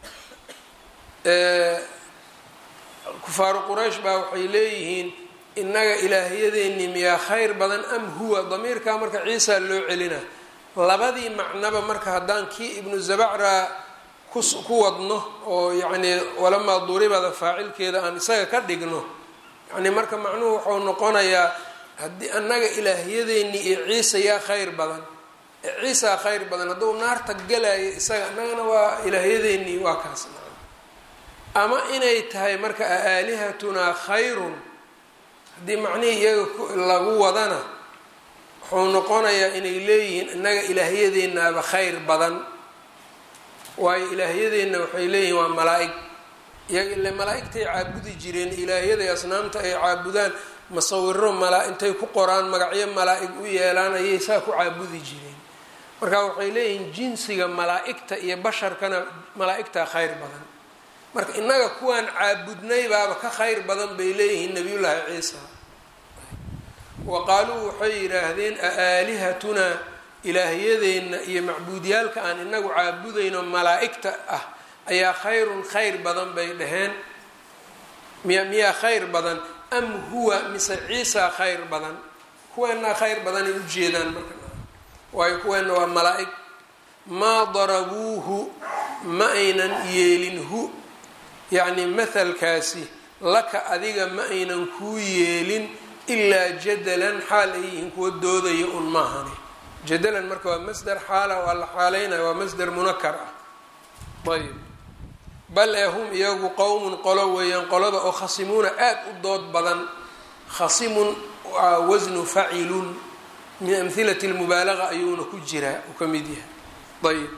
Speaker 1: kufaaru quraysh baa waxay leeyihiin innaga ilaahyadeennii miyaa khayr badan am huwa damiirkaa marka ciisa loo celina labadii macnaba marka haddaan kii ibnu zabacra ku wadno oo yacnii walamaa duribada faacilkeeda aan isaga ka dhigno yacnii marka macnuhu wuxuu noqonayaa haddii annaga ilaahyadeennii iyo ciisa yaa khayr badan ciisaa khayr badan hadduu naarta galayo isaga annagana waa ilaahyadeennii waa kaas ama inay tahay marka aalihatunaa khayrun haddii macnihii iyaga lagu wadana wuxuu noqonayaa inay leeyihiin innaga ilaahyadeennaaba khayr badan waayo ilaahyadeenna waxay leeyihiin waa malaa-ig iyaga ile malaa-igtay caabudi jireen ilaahyaday asnaamta ay caabudaan masawiro mala intay ku qoraan magacyo malaa-ig u yeelaan ayay saa ku caabudi jireen marka waxay leeyihiin jinsiga malaa-igta iyo basharkana malaa-igtaa khayr badan marka innaga kuwaan caabudnay baaba ka khayr badan bay leeyihiin nabiyullaahi ciisa wa qaaluu waxay yidhaahdeen aalihatunaa ilaahyadeenna iyo macbuudyaalka aan inagu caabudayno malaa-igta ah ayaa khayrun khayr badan bay dhaheen miya miyaa khayr badan am huwa mise ciisa khayr badan kuweenaa khayr badanay ujeedaan marka waayo kuweenna waa malaa-ig maa darabuuhu ma aynan yeelin hu yacni mathalkaasi laka adiga ma aynan kuu yeelin ilaa jadalan xaal ay yihiin kuwa doodaya un maahani jadalan marka waa masder xaala waa la xaaleynaya waa masder munakar ah ayb bal ee hum iyagu qowmun qolo weeyaan qolada oo khasimuuna aada u dood badan khasimun waa wasnu facilun min amhilati lmubaalaga ayuuna ku jiraa uu ka mid yahay ayb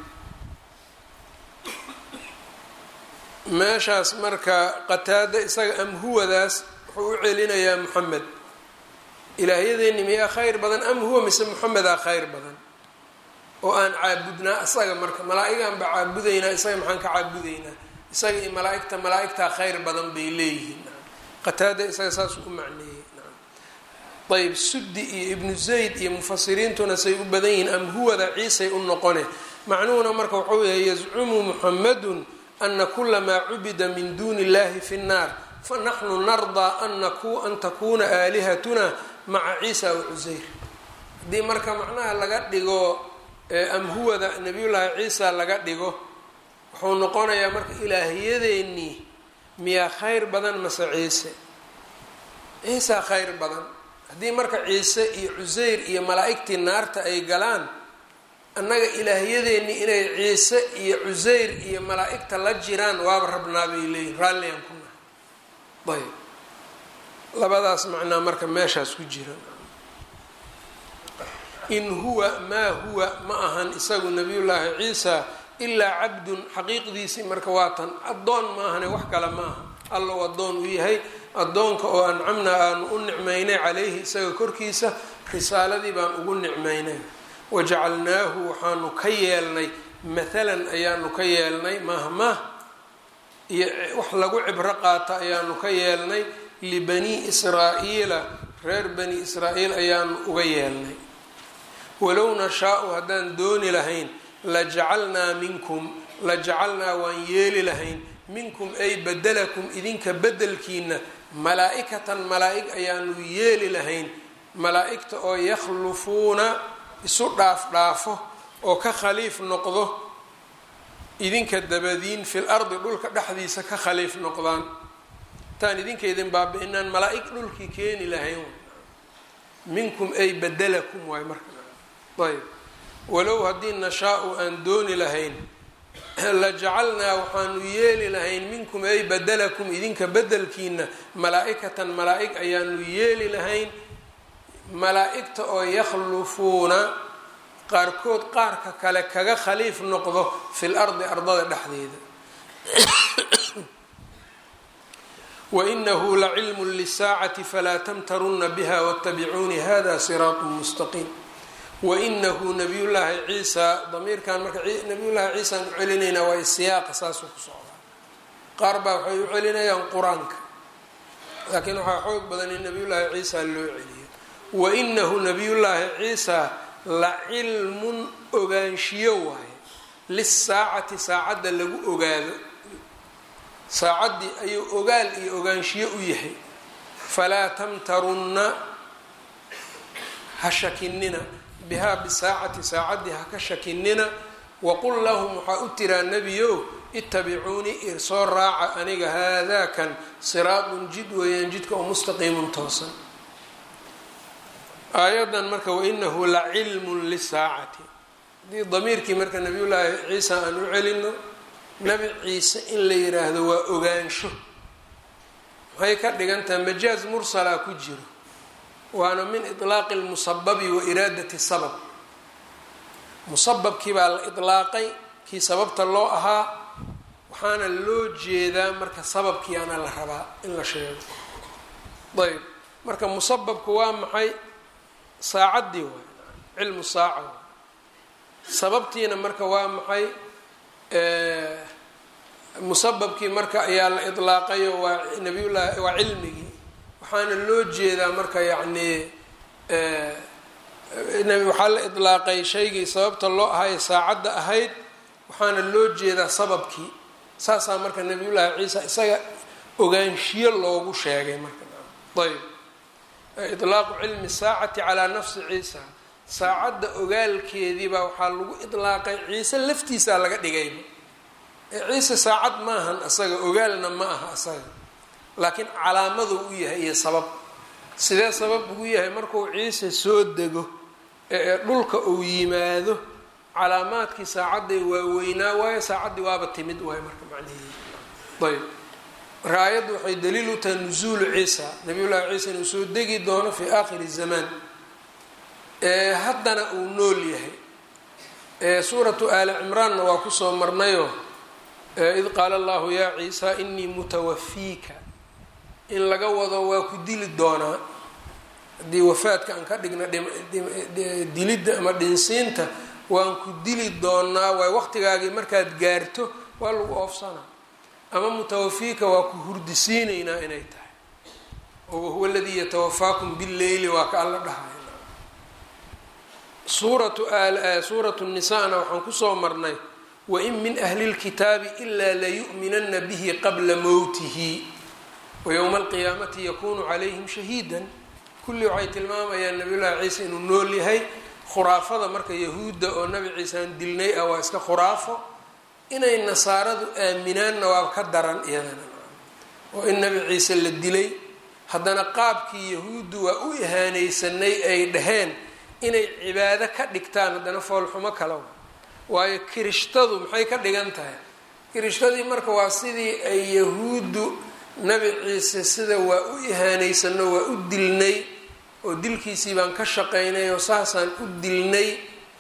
Speaker 1: meeshaas marka qataada isaga am huwadaas wuxuu u celinayaa moxamed ilaahyadeeni miyaa khayr badan am huwa mise moxamedaa khayr badan oo aan caabudnaa isaga marka malaa-igaan baa caabudaynaa isaga maxaan ka caabudaynaa isaga iyo malaa-igta malaa-igtaa khayr badan bay leeyihiin qataada isaga saasuu u macneeyey ayb suddi iyo ibnu zayd iyo mufasiriintuna say u badan yihiin am huwada ciisay u noqone macnuhuna marka wuxuu yahay yazcumu muxamadun ana kula maa cubida min duuni illahi fi nnaar fanaxnu nardaa an takuna aalihatuna maca ciisa wa cuseyr haddii marka macnaha laga dhigo am huwada nabiyullaahi ciisa laga dhigo wuxuu noqonayaa marka ilaahiyadeenii miyaa khayr badan mase ciise ciisaa khayr badan haddii marka ciise iyo cuseyr iyo malaa-igtii naarta ay galaan annaga ilaahyadeennii inay ciise iyo cuseyr iyo malaa-igta la jiraan waaba rabnaa bay leeyihin raalligaan ku nahay ayb labadaas macnaa marka meeshaas ku jira in huwa maa huwa ma ahan isagu nabiyullaahi ciisa ilaa cabdun xaqiiqdiisii marka waa tan addoon ma ahane wax kale ma aha allow addoon u yahay addoonka oo ancamnaa aanu u nicmaynay calayhi isaga korkiisa risaaladii baan ugu nicmaynay wajacalnaahu waxaanu ka yeelnay mathalan ayaanu ka yeelnay mahmah iyo wax lagu cibro qaata ayaanu ka yeelnay libanii israa'iila reer bani israa'iil ayaanu uga yeelnay walow nashaau haddaan dooni lahayn lajacalnaa minkum lajacalnaa waan yeeli lahayn minkum ay badalakum idinka bedelkiina malaa-ikatan malaa-ig ayaanu yeeli lahayn malaa-igta oo yakhlufuuna isu dhaaf dhaafo oo ka khaliif noqdo idinka dabadiin fil ardi dhulka dhexdiisa ka khaliif noqdaan intaan idinkaydin baabi-inaan malaa-ig dhulkii keeni lahayn minkum ay badalakum waay marka ayb walow haddii nashaa-u aan dooni lahayn lajacalnaa waxaanu yeeli lahayn minkum ay badalakum idinka bedelkiina malaa-ikatan malaa-ig ayaanu yeeli lahayn malaa-igta oo yakhlufuuna qaarkood qaarka kale kaga khaliif noqdo fil ardi ardada dhexdeeda wainahu lacilmu lisaacati falaa tamtaruna biha watabicuuni hada siraatu mustaqiim wainahu nabiyullaahi ciisa damiirkan marka nabiyullaahi ciisaan u celinaynaa waa siyaaqa saasuu ku socdaa qaar baa waxay u celinayaan qur-aanka laakiin waxaa xoog badan in nabiyullaahi ciisa loo celiyo wainahu nabiyullaahi ciisa la cilmun ogaanshiyo waaye lisaacati saacadda lagu ogaado saacaddii ayuu ogaal iyo ogaanshiyo u yahay falaa tamtarunna ha shakinina bihaa bisaacati saacaddii ha ka shakinina waqul lahum waxaa u tiraa nebiyow itabicuunii irsoo raaca aniga haadaakan siraadun jid weeyaan jidka oo mustaqiimun toosan aayadan marka wainahu la cilmun lisaacati haddii damiirkii marka nabiyullaahi ciisa aan u celino nabi ciise in la yiraahdo waa ogaansho maxay ka dhigantahay majaaz mursalaa ku jiro waana min itlaaqi lmusababi wa iraadati sabab musababkii baa la itlaaqay kii sababta loo ahaa waxaana loo jeedaa marka sababkiiana la rabaa in la sheego ayb marka musababku waa maxay saacaddii waay cilmu saaca waay sababtiina marka waa maxay musababkii marka ayaa la idlaaqayo waa nabiyullahi waa cilmigii waxaana loo jeedaa marka yacni waxaa la idlaaqay shaygii sababta loo ahaye saacadda ahayd waxaana loo jeedaa sababkii saasaa marka nabiyullaahi ciisa isaga ogaanshiyo loogu sheegay marka ayb itlaaqu cilmi saacati calaa nafsi ciisa saacadda ogaalkeediibaa waxaa lagu idlaaqay ciise laftiisaa laga dhigayba ciise saacad maahan asaga ogaalna ma aha asaga laakiin calaamaduu u yahay iyo sabab sidee sabab ugu yahay markuu ciise soo dego ee dhulka uu yimaado calaamaadkii saacadday waaweynaa waayo saacaddii waaba timid waayo marka macnaheedi ayb marka aayaddu waxay daliil u tahay nusuulu ciisa nabiyullaahi ciisa inuu soo degi doono fii aakhiri zamaan haddana uu nool yahay suuratu aali cimraanna waa kusoo marnayoo id qaala allahu yaa ciisa inii mutawafiika in laga wado waa ku dili doonaa haddii wafaadka aan ka dhigna dilidda ama dhinsiinta waan ku dili doonaa waay waqtigaagii markaad gaarto waa lagu oofsanaa ama mutawafiika waa ku hurdisiinaynaa inay tahay oo wahuwa aladii yatawafaakum billeyli waa ka alla dhahay suuratu suuratu nisaana waxaan kusoo marnay wain min ahli lkitaabi ilaa layu'minana bihi qabla mowtihi wayowma alqiyaamati yakunu calayhim shahiidan kulli waxay tilmaamayaan nabiyullaahi ciise inuu nool yahay khuraafada marka yahuudda oo nabi ciisaan dilnay ah waa iska khuraafo inay nasaaradu aaminaanna waa ka daran iyadana oo in nabi ciise la dilay haddana qaabkii yahuuddu waa u ihaanaysanay ay dhaheen inay cibaado ka dhigtaan haddana foolxumo kala waayo kirishtadu maxay ka dhigan tahay kirishtadii marka waa sidii ay yahuuddu nabi ciise sida waa u ihaanaysano waa u dilnay oo dilkiisii baan ka shaqaynay oo saasaan u dilnay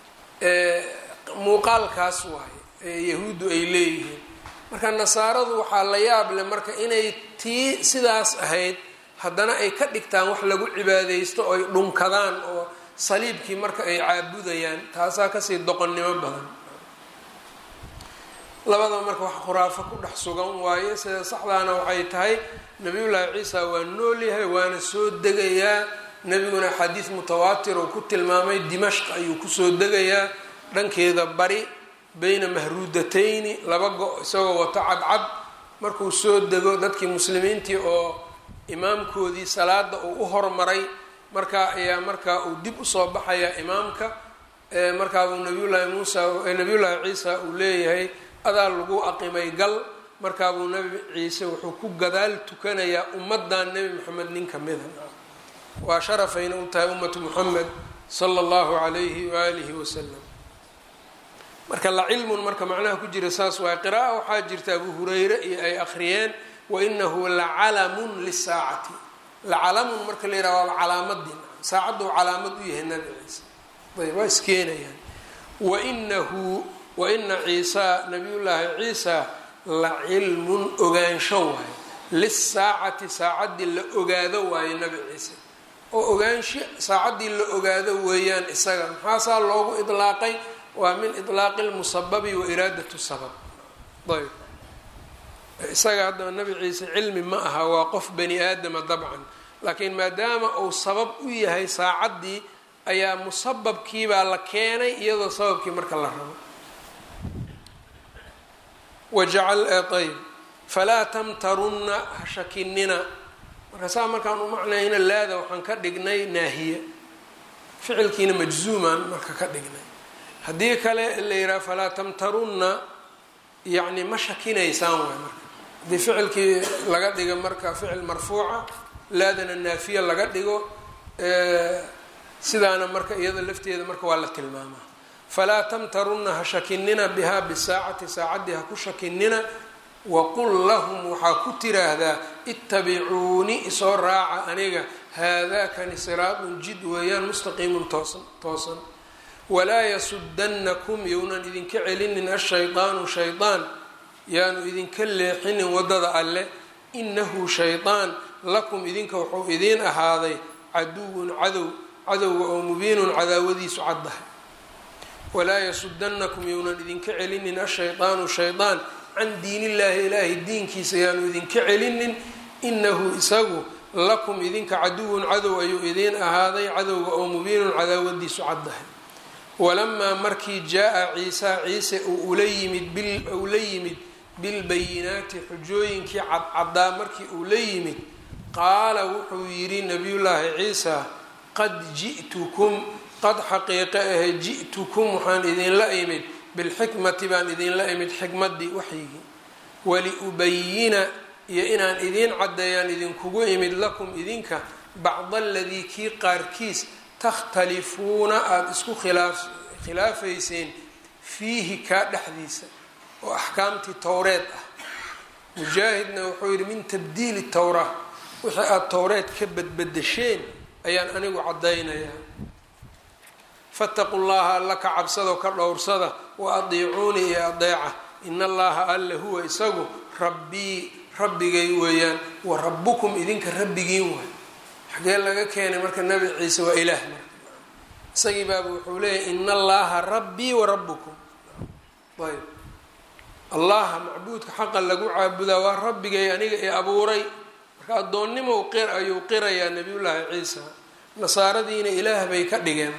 Speaker 1: muuqaalkaas waaye ee yahuuddu ay leeyihiin marka nasaaradu waxaa la yaab leh marka inay tii sidaas ahayd haddana ay ka dhigtaan wax lagu cibaadaysto oo ay dhunkadaan oo saliibkii marka ay caabudayaan taasaa kasii doqonnimo badan labadaba marka wax khuraafo ku dhex sugan waaye sida saxdaana waxay tahay nabiyullaahi ciisa waa nool yahay waana soo degayaa nebiguna xadiis mutawaatir oo ku tilmaamay dimashq ayuu kusoo degayaa dhankeeda bari bayna mahruudatayni laba go- isagoo wato cadcad markuu soo dego dadkii muslimiintii oo imaamkoodii salaada uu u hormaray markaa ayaa markaa uu dib usoo baxayaa imaamka markaabuu nabiyullaahi muusa nabiyullaahi ciisa uu leeyahay adaa lagu aqimay gal markaabuu nabi ciise wuxuu ku gadaal tukanayaa ummadan nebi moxamed nin kamida waa sharafayna u tahay ummatu muxamed sala allahu calayhi waalihi wasalam marka la cilmun marka macnaha ku jira saas waay qira'a waxaa jirta abu hurayre iyo ay akhriyeen wainahu lacalamun lisaacati lacalamun marka la yidhaha waaba calaamadii saacaddu calaamad u yahay nabi ciise ayb waa iskeenayaan wainahu waina ciisa nabiyullaahi ciisa la cilmun ogaansho waayo lisaacati saacaddii la ogaado waayo nabi ciise oo ogaansho saacaddii la ogaado weeyaan isaga maxaasaa loogu idlaaqay waa min ilaaqi lmusababi wa iraadatu sabab ayb isaga haddaba nabi ciise cilmi ma aha waa qof bani aadama dabcan laakiin maadaama uu sabab u yahay saacaddii ayaa musababkiibaa la keenay iyadoo sababkii marka la rabo wajacal ayb falaa tamtarunna ha shakinina marka saa markaan u macnayna laada waxaan ka dhignay naahiya ficilkiina majzuumaan marka ka dhignay haddii kale la yidhaha falaa tamtarunna yacni ma shakinaysaan waay marka haddii ficilkii laga dhigo marka ficil marfuuca laadana naafiya laga dhigo sidaana marka iyada lafteeda marka waa la tilmaamaa falaa tamtarunna ha shakinina bihaa bisaacati saacaddii ha ku shakinina waqul lahum waxaa ku tiraahdaa ittabicuuni isoo raaca aniga haadaakani siraadun jid weeyaan mustaqiimun toosan toosan walaa yasudannakum younan idinka celinin ashaydaanu shaydaan yaanu idinka leexinin waddada alle inahu shaydaan lakum idinka wuxuu idiin ahaaday caduwun cadow cadowga oo mubiinun cadaawadiisu caddahay walaa yasudannakum younan idinka celinin ashaydaanu shaydaan can diinillaahi ilaahay diinkiisa yaanu idinka celinin inahu isagu lakum idinka caduwun cadow ayuu idiin ahaaday cadowga oo mubiinun cadaawadiisu caddahay walamaa markii jaa-a ciisa ciise uu ula yimid uu la yimid bilbayinaati xujooyinkii cadcaddaa markii uu la yimid qaala wuxuu yidhi nabiyullaahi ciisa qad ji'tukum qad xaqiiqe ahe ji'tukum waxaan idinla imid bilxikmati baan idinla imid xikmaddii waxyigii waliubayina iyo inaan idiin caddeeyaan idinkugu imid lakum idinka bacda aladii kii qaarkiis takhtalifuuna aada isku khilaaf khilaafayseen fiihi kaa dhexdiisa oo axkaamtii towreed ah mujaahidna wuxuu yidhi min tabdiili towraa wixii aada towreed ka badbadasheen ayaan anigu caddaynayaa fataqu llaha alla ka cabsadoo ka dhowrsada wa adiicuunii iyo adeeca in allaha alla huwa isagu rabbii rabbigay weeyaan wa rabbukum idinka rabbigiin waay xagee laga keenay marka nabi ciise waa ilaah marka isagii baaba wuxuu leeyahy in allaha rabbii wa rabbukum ayb allaha macbuudka xaqa lagu caabudaa waa rabbigay aniga i abuuray marka addoonnimow qir ayuu qirayaa nabiyullaahi ciisa nasaaradiina ilaah bay ka dhigeen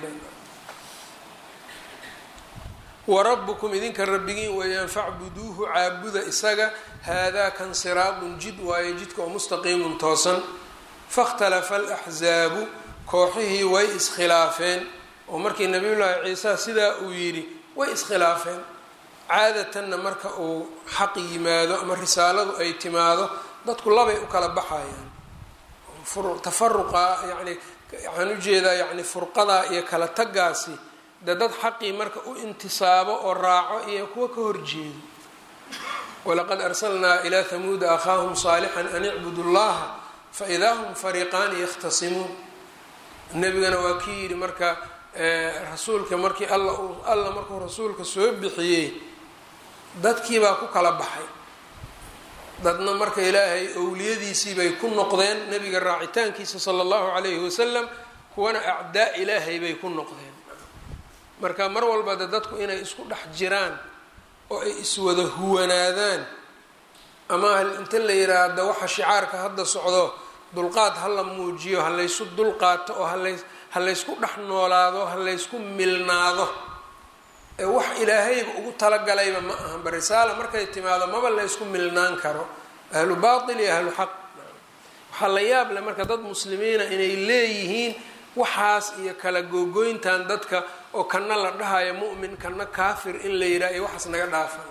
Speaker 1: warabukum idinka rabbigiin weeyaan facbuduuhu caabuda isaga haadaa kan siraadun jid waaye jidka oo mustaqiimun toosan fakhtalafa alaxzaabu kooxihii way iskhilaafeen oo markii nabiyullaahi ciisa sidaa uu yidhi way iskhilaafeen caadatanna marka uu xaq yimaado ama risaaladu ay timaado dadku labay u kala baxayaan tafaruqa yacni waxaan ujeedaa yacni furqadaa iyo kala tagaasi de dad xaqii marka u intisaabo oo raaco iyo kuwa ka horjeedo walaqad arsalnaa ilaa hamuuda akhaahum saalixan an icbudu llaha faidaa hum fariiqaani yakhtasimuun nebigana waa kii yidhi marka rasuulka markii alla alla markuu rasuulka soo bixiyey dadkii baa ku kala baxay dadna marka ilaahay owliyadiisii bay ku noqdeen nebiga raacitaankiisa sala allahu calayhi wasalam kuwana acdaa ilaahay bay ku noqdeen marka mar walba de dadku inay isku dhex jiraan oo ay iswada huwanaadaan ama inta la yiraahdo waxa shicaarka hadda socdo dulqaad ha la muujiyo ha laysu dulqaato oo hala ha laysku dhex noolaado ha laysku milnaado ee wax ilaahayba ugu talagalayba ma ahanba risaala markay timaado maba laysku milnaan karo ahlu baatil iyo ahlu xaq waxaa la yaab leh marka dad muslimiina inay leeyihiin waxaas iyo kala googoyntan dadka oo kana la dhahayo mu'min kana kaafir in la yidhaha iyo waxaas naga dhaafa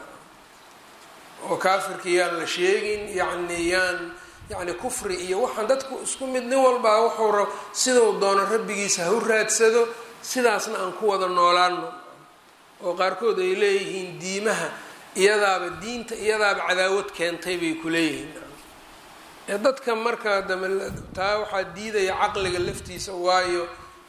Speaker 1: oo kaafirka yaan la sheegin yacni yaan yacni kufri iyo waxaan dadku isku mid nin walbaa wuxuu rab siduu doono rabbigiisa ha u raadsado sidaasna aan ku wada noolaano oo qaarkood ay leeyihiin diimaha iyadaaba diinta iyadaaba cadaawad keentay bay ku leeyihiin ee dadka marka dame taa waxaa diidaya caqliga laftiisa waayo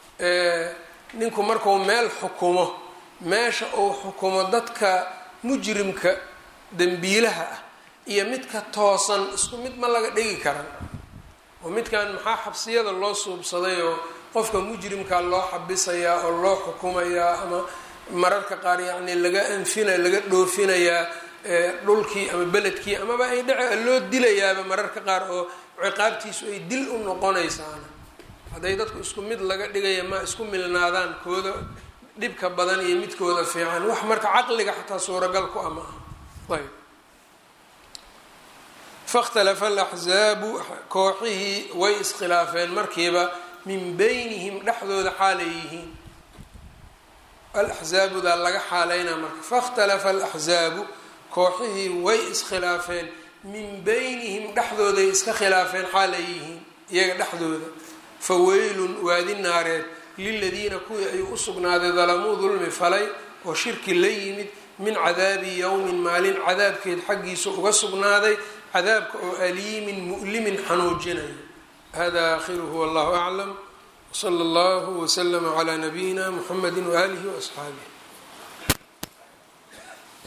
Speaker 1: ninku markuu meel xukumo meesha uu xukumo dadka mujrimka dembiilaha ah iyo midka toosan isku mid ma laga dhigi karan oo midkan maxaa xabsiyada loo suubsaday oo qofka mujrimkaa loo xabisayaa oo loo xukumayaa ama mararka qaar yacni laga anfina laga dhoofinayaa dhulkii ama beledkii amaba ay dhace loo dilayaaba mararka qaar oo ciqaabtiisu ay dil u noqonaysaana hadday dadku isku mid laga dhigaya ma isku milnaadaan kooda dhibka badan iyo midkooda fiican wax marka caqliga xataa suuragal ku ama ah ayb fakhtalafa alaxzaabu kooxihii way iskhilaafeen markiiba min beynihim dhexdooda xaalay yihiin alaxzaabudaa laga xaaleynaa marka fakhtalafa alaxzaabu kooxihii way iskhilaafeen min beynihim dhexdooday iska khilaafeen xaalay yihiin iyaga dhexdooda fa weylun waadi naareed liladiina kuwii ayuu u sugnaaday dalamuu dulmi falay oo shirki la yimid min cadaabi yowmin maalin cadaabkeed xaggiisa uga sugnaaday cadaabka oo aliimin mu'limin xanuujinayo hada aakhiruhu wallahu aclam wsala allahu wslama calaa nabiyina muxamedi waaalihi waasxaabih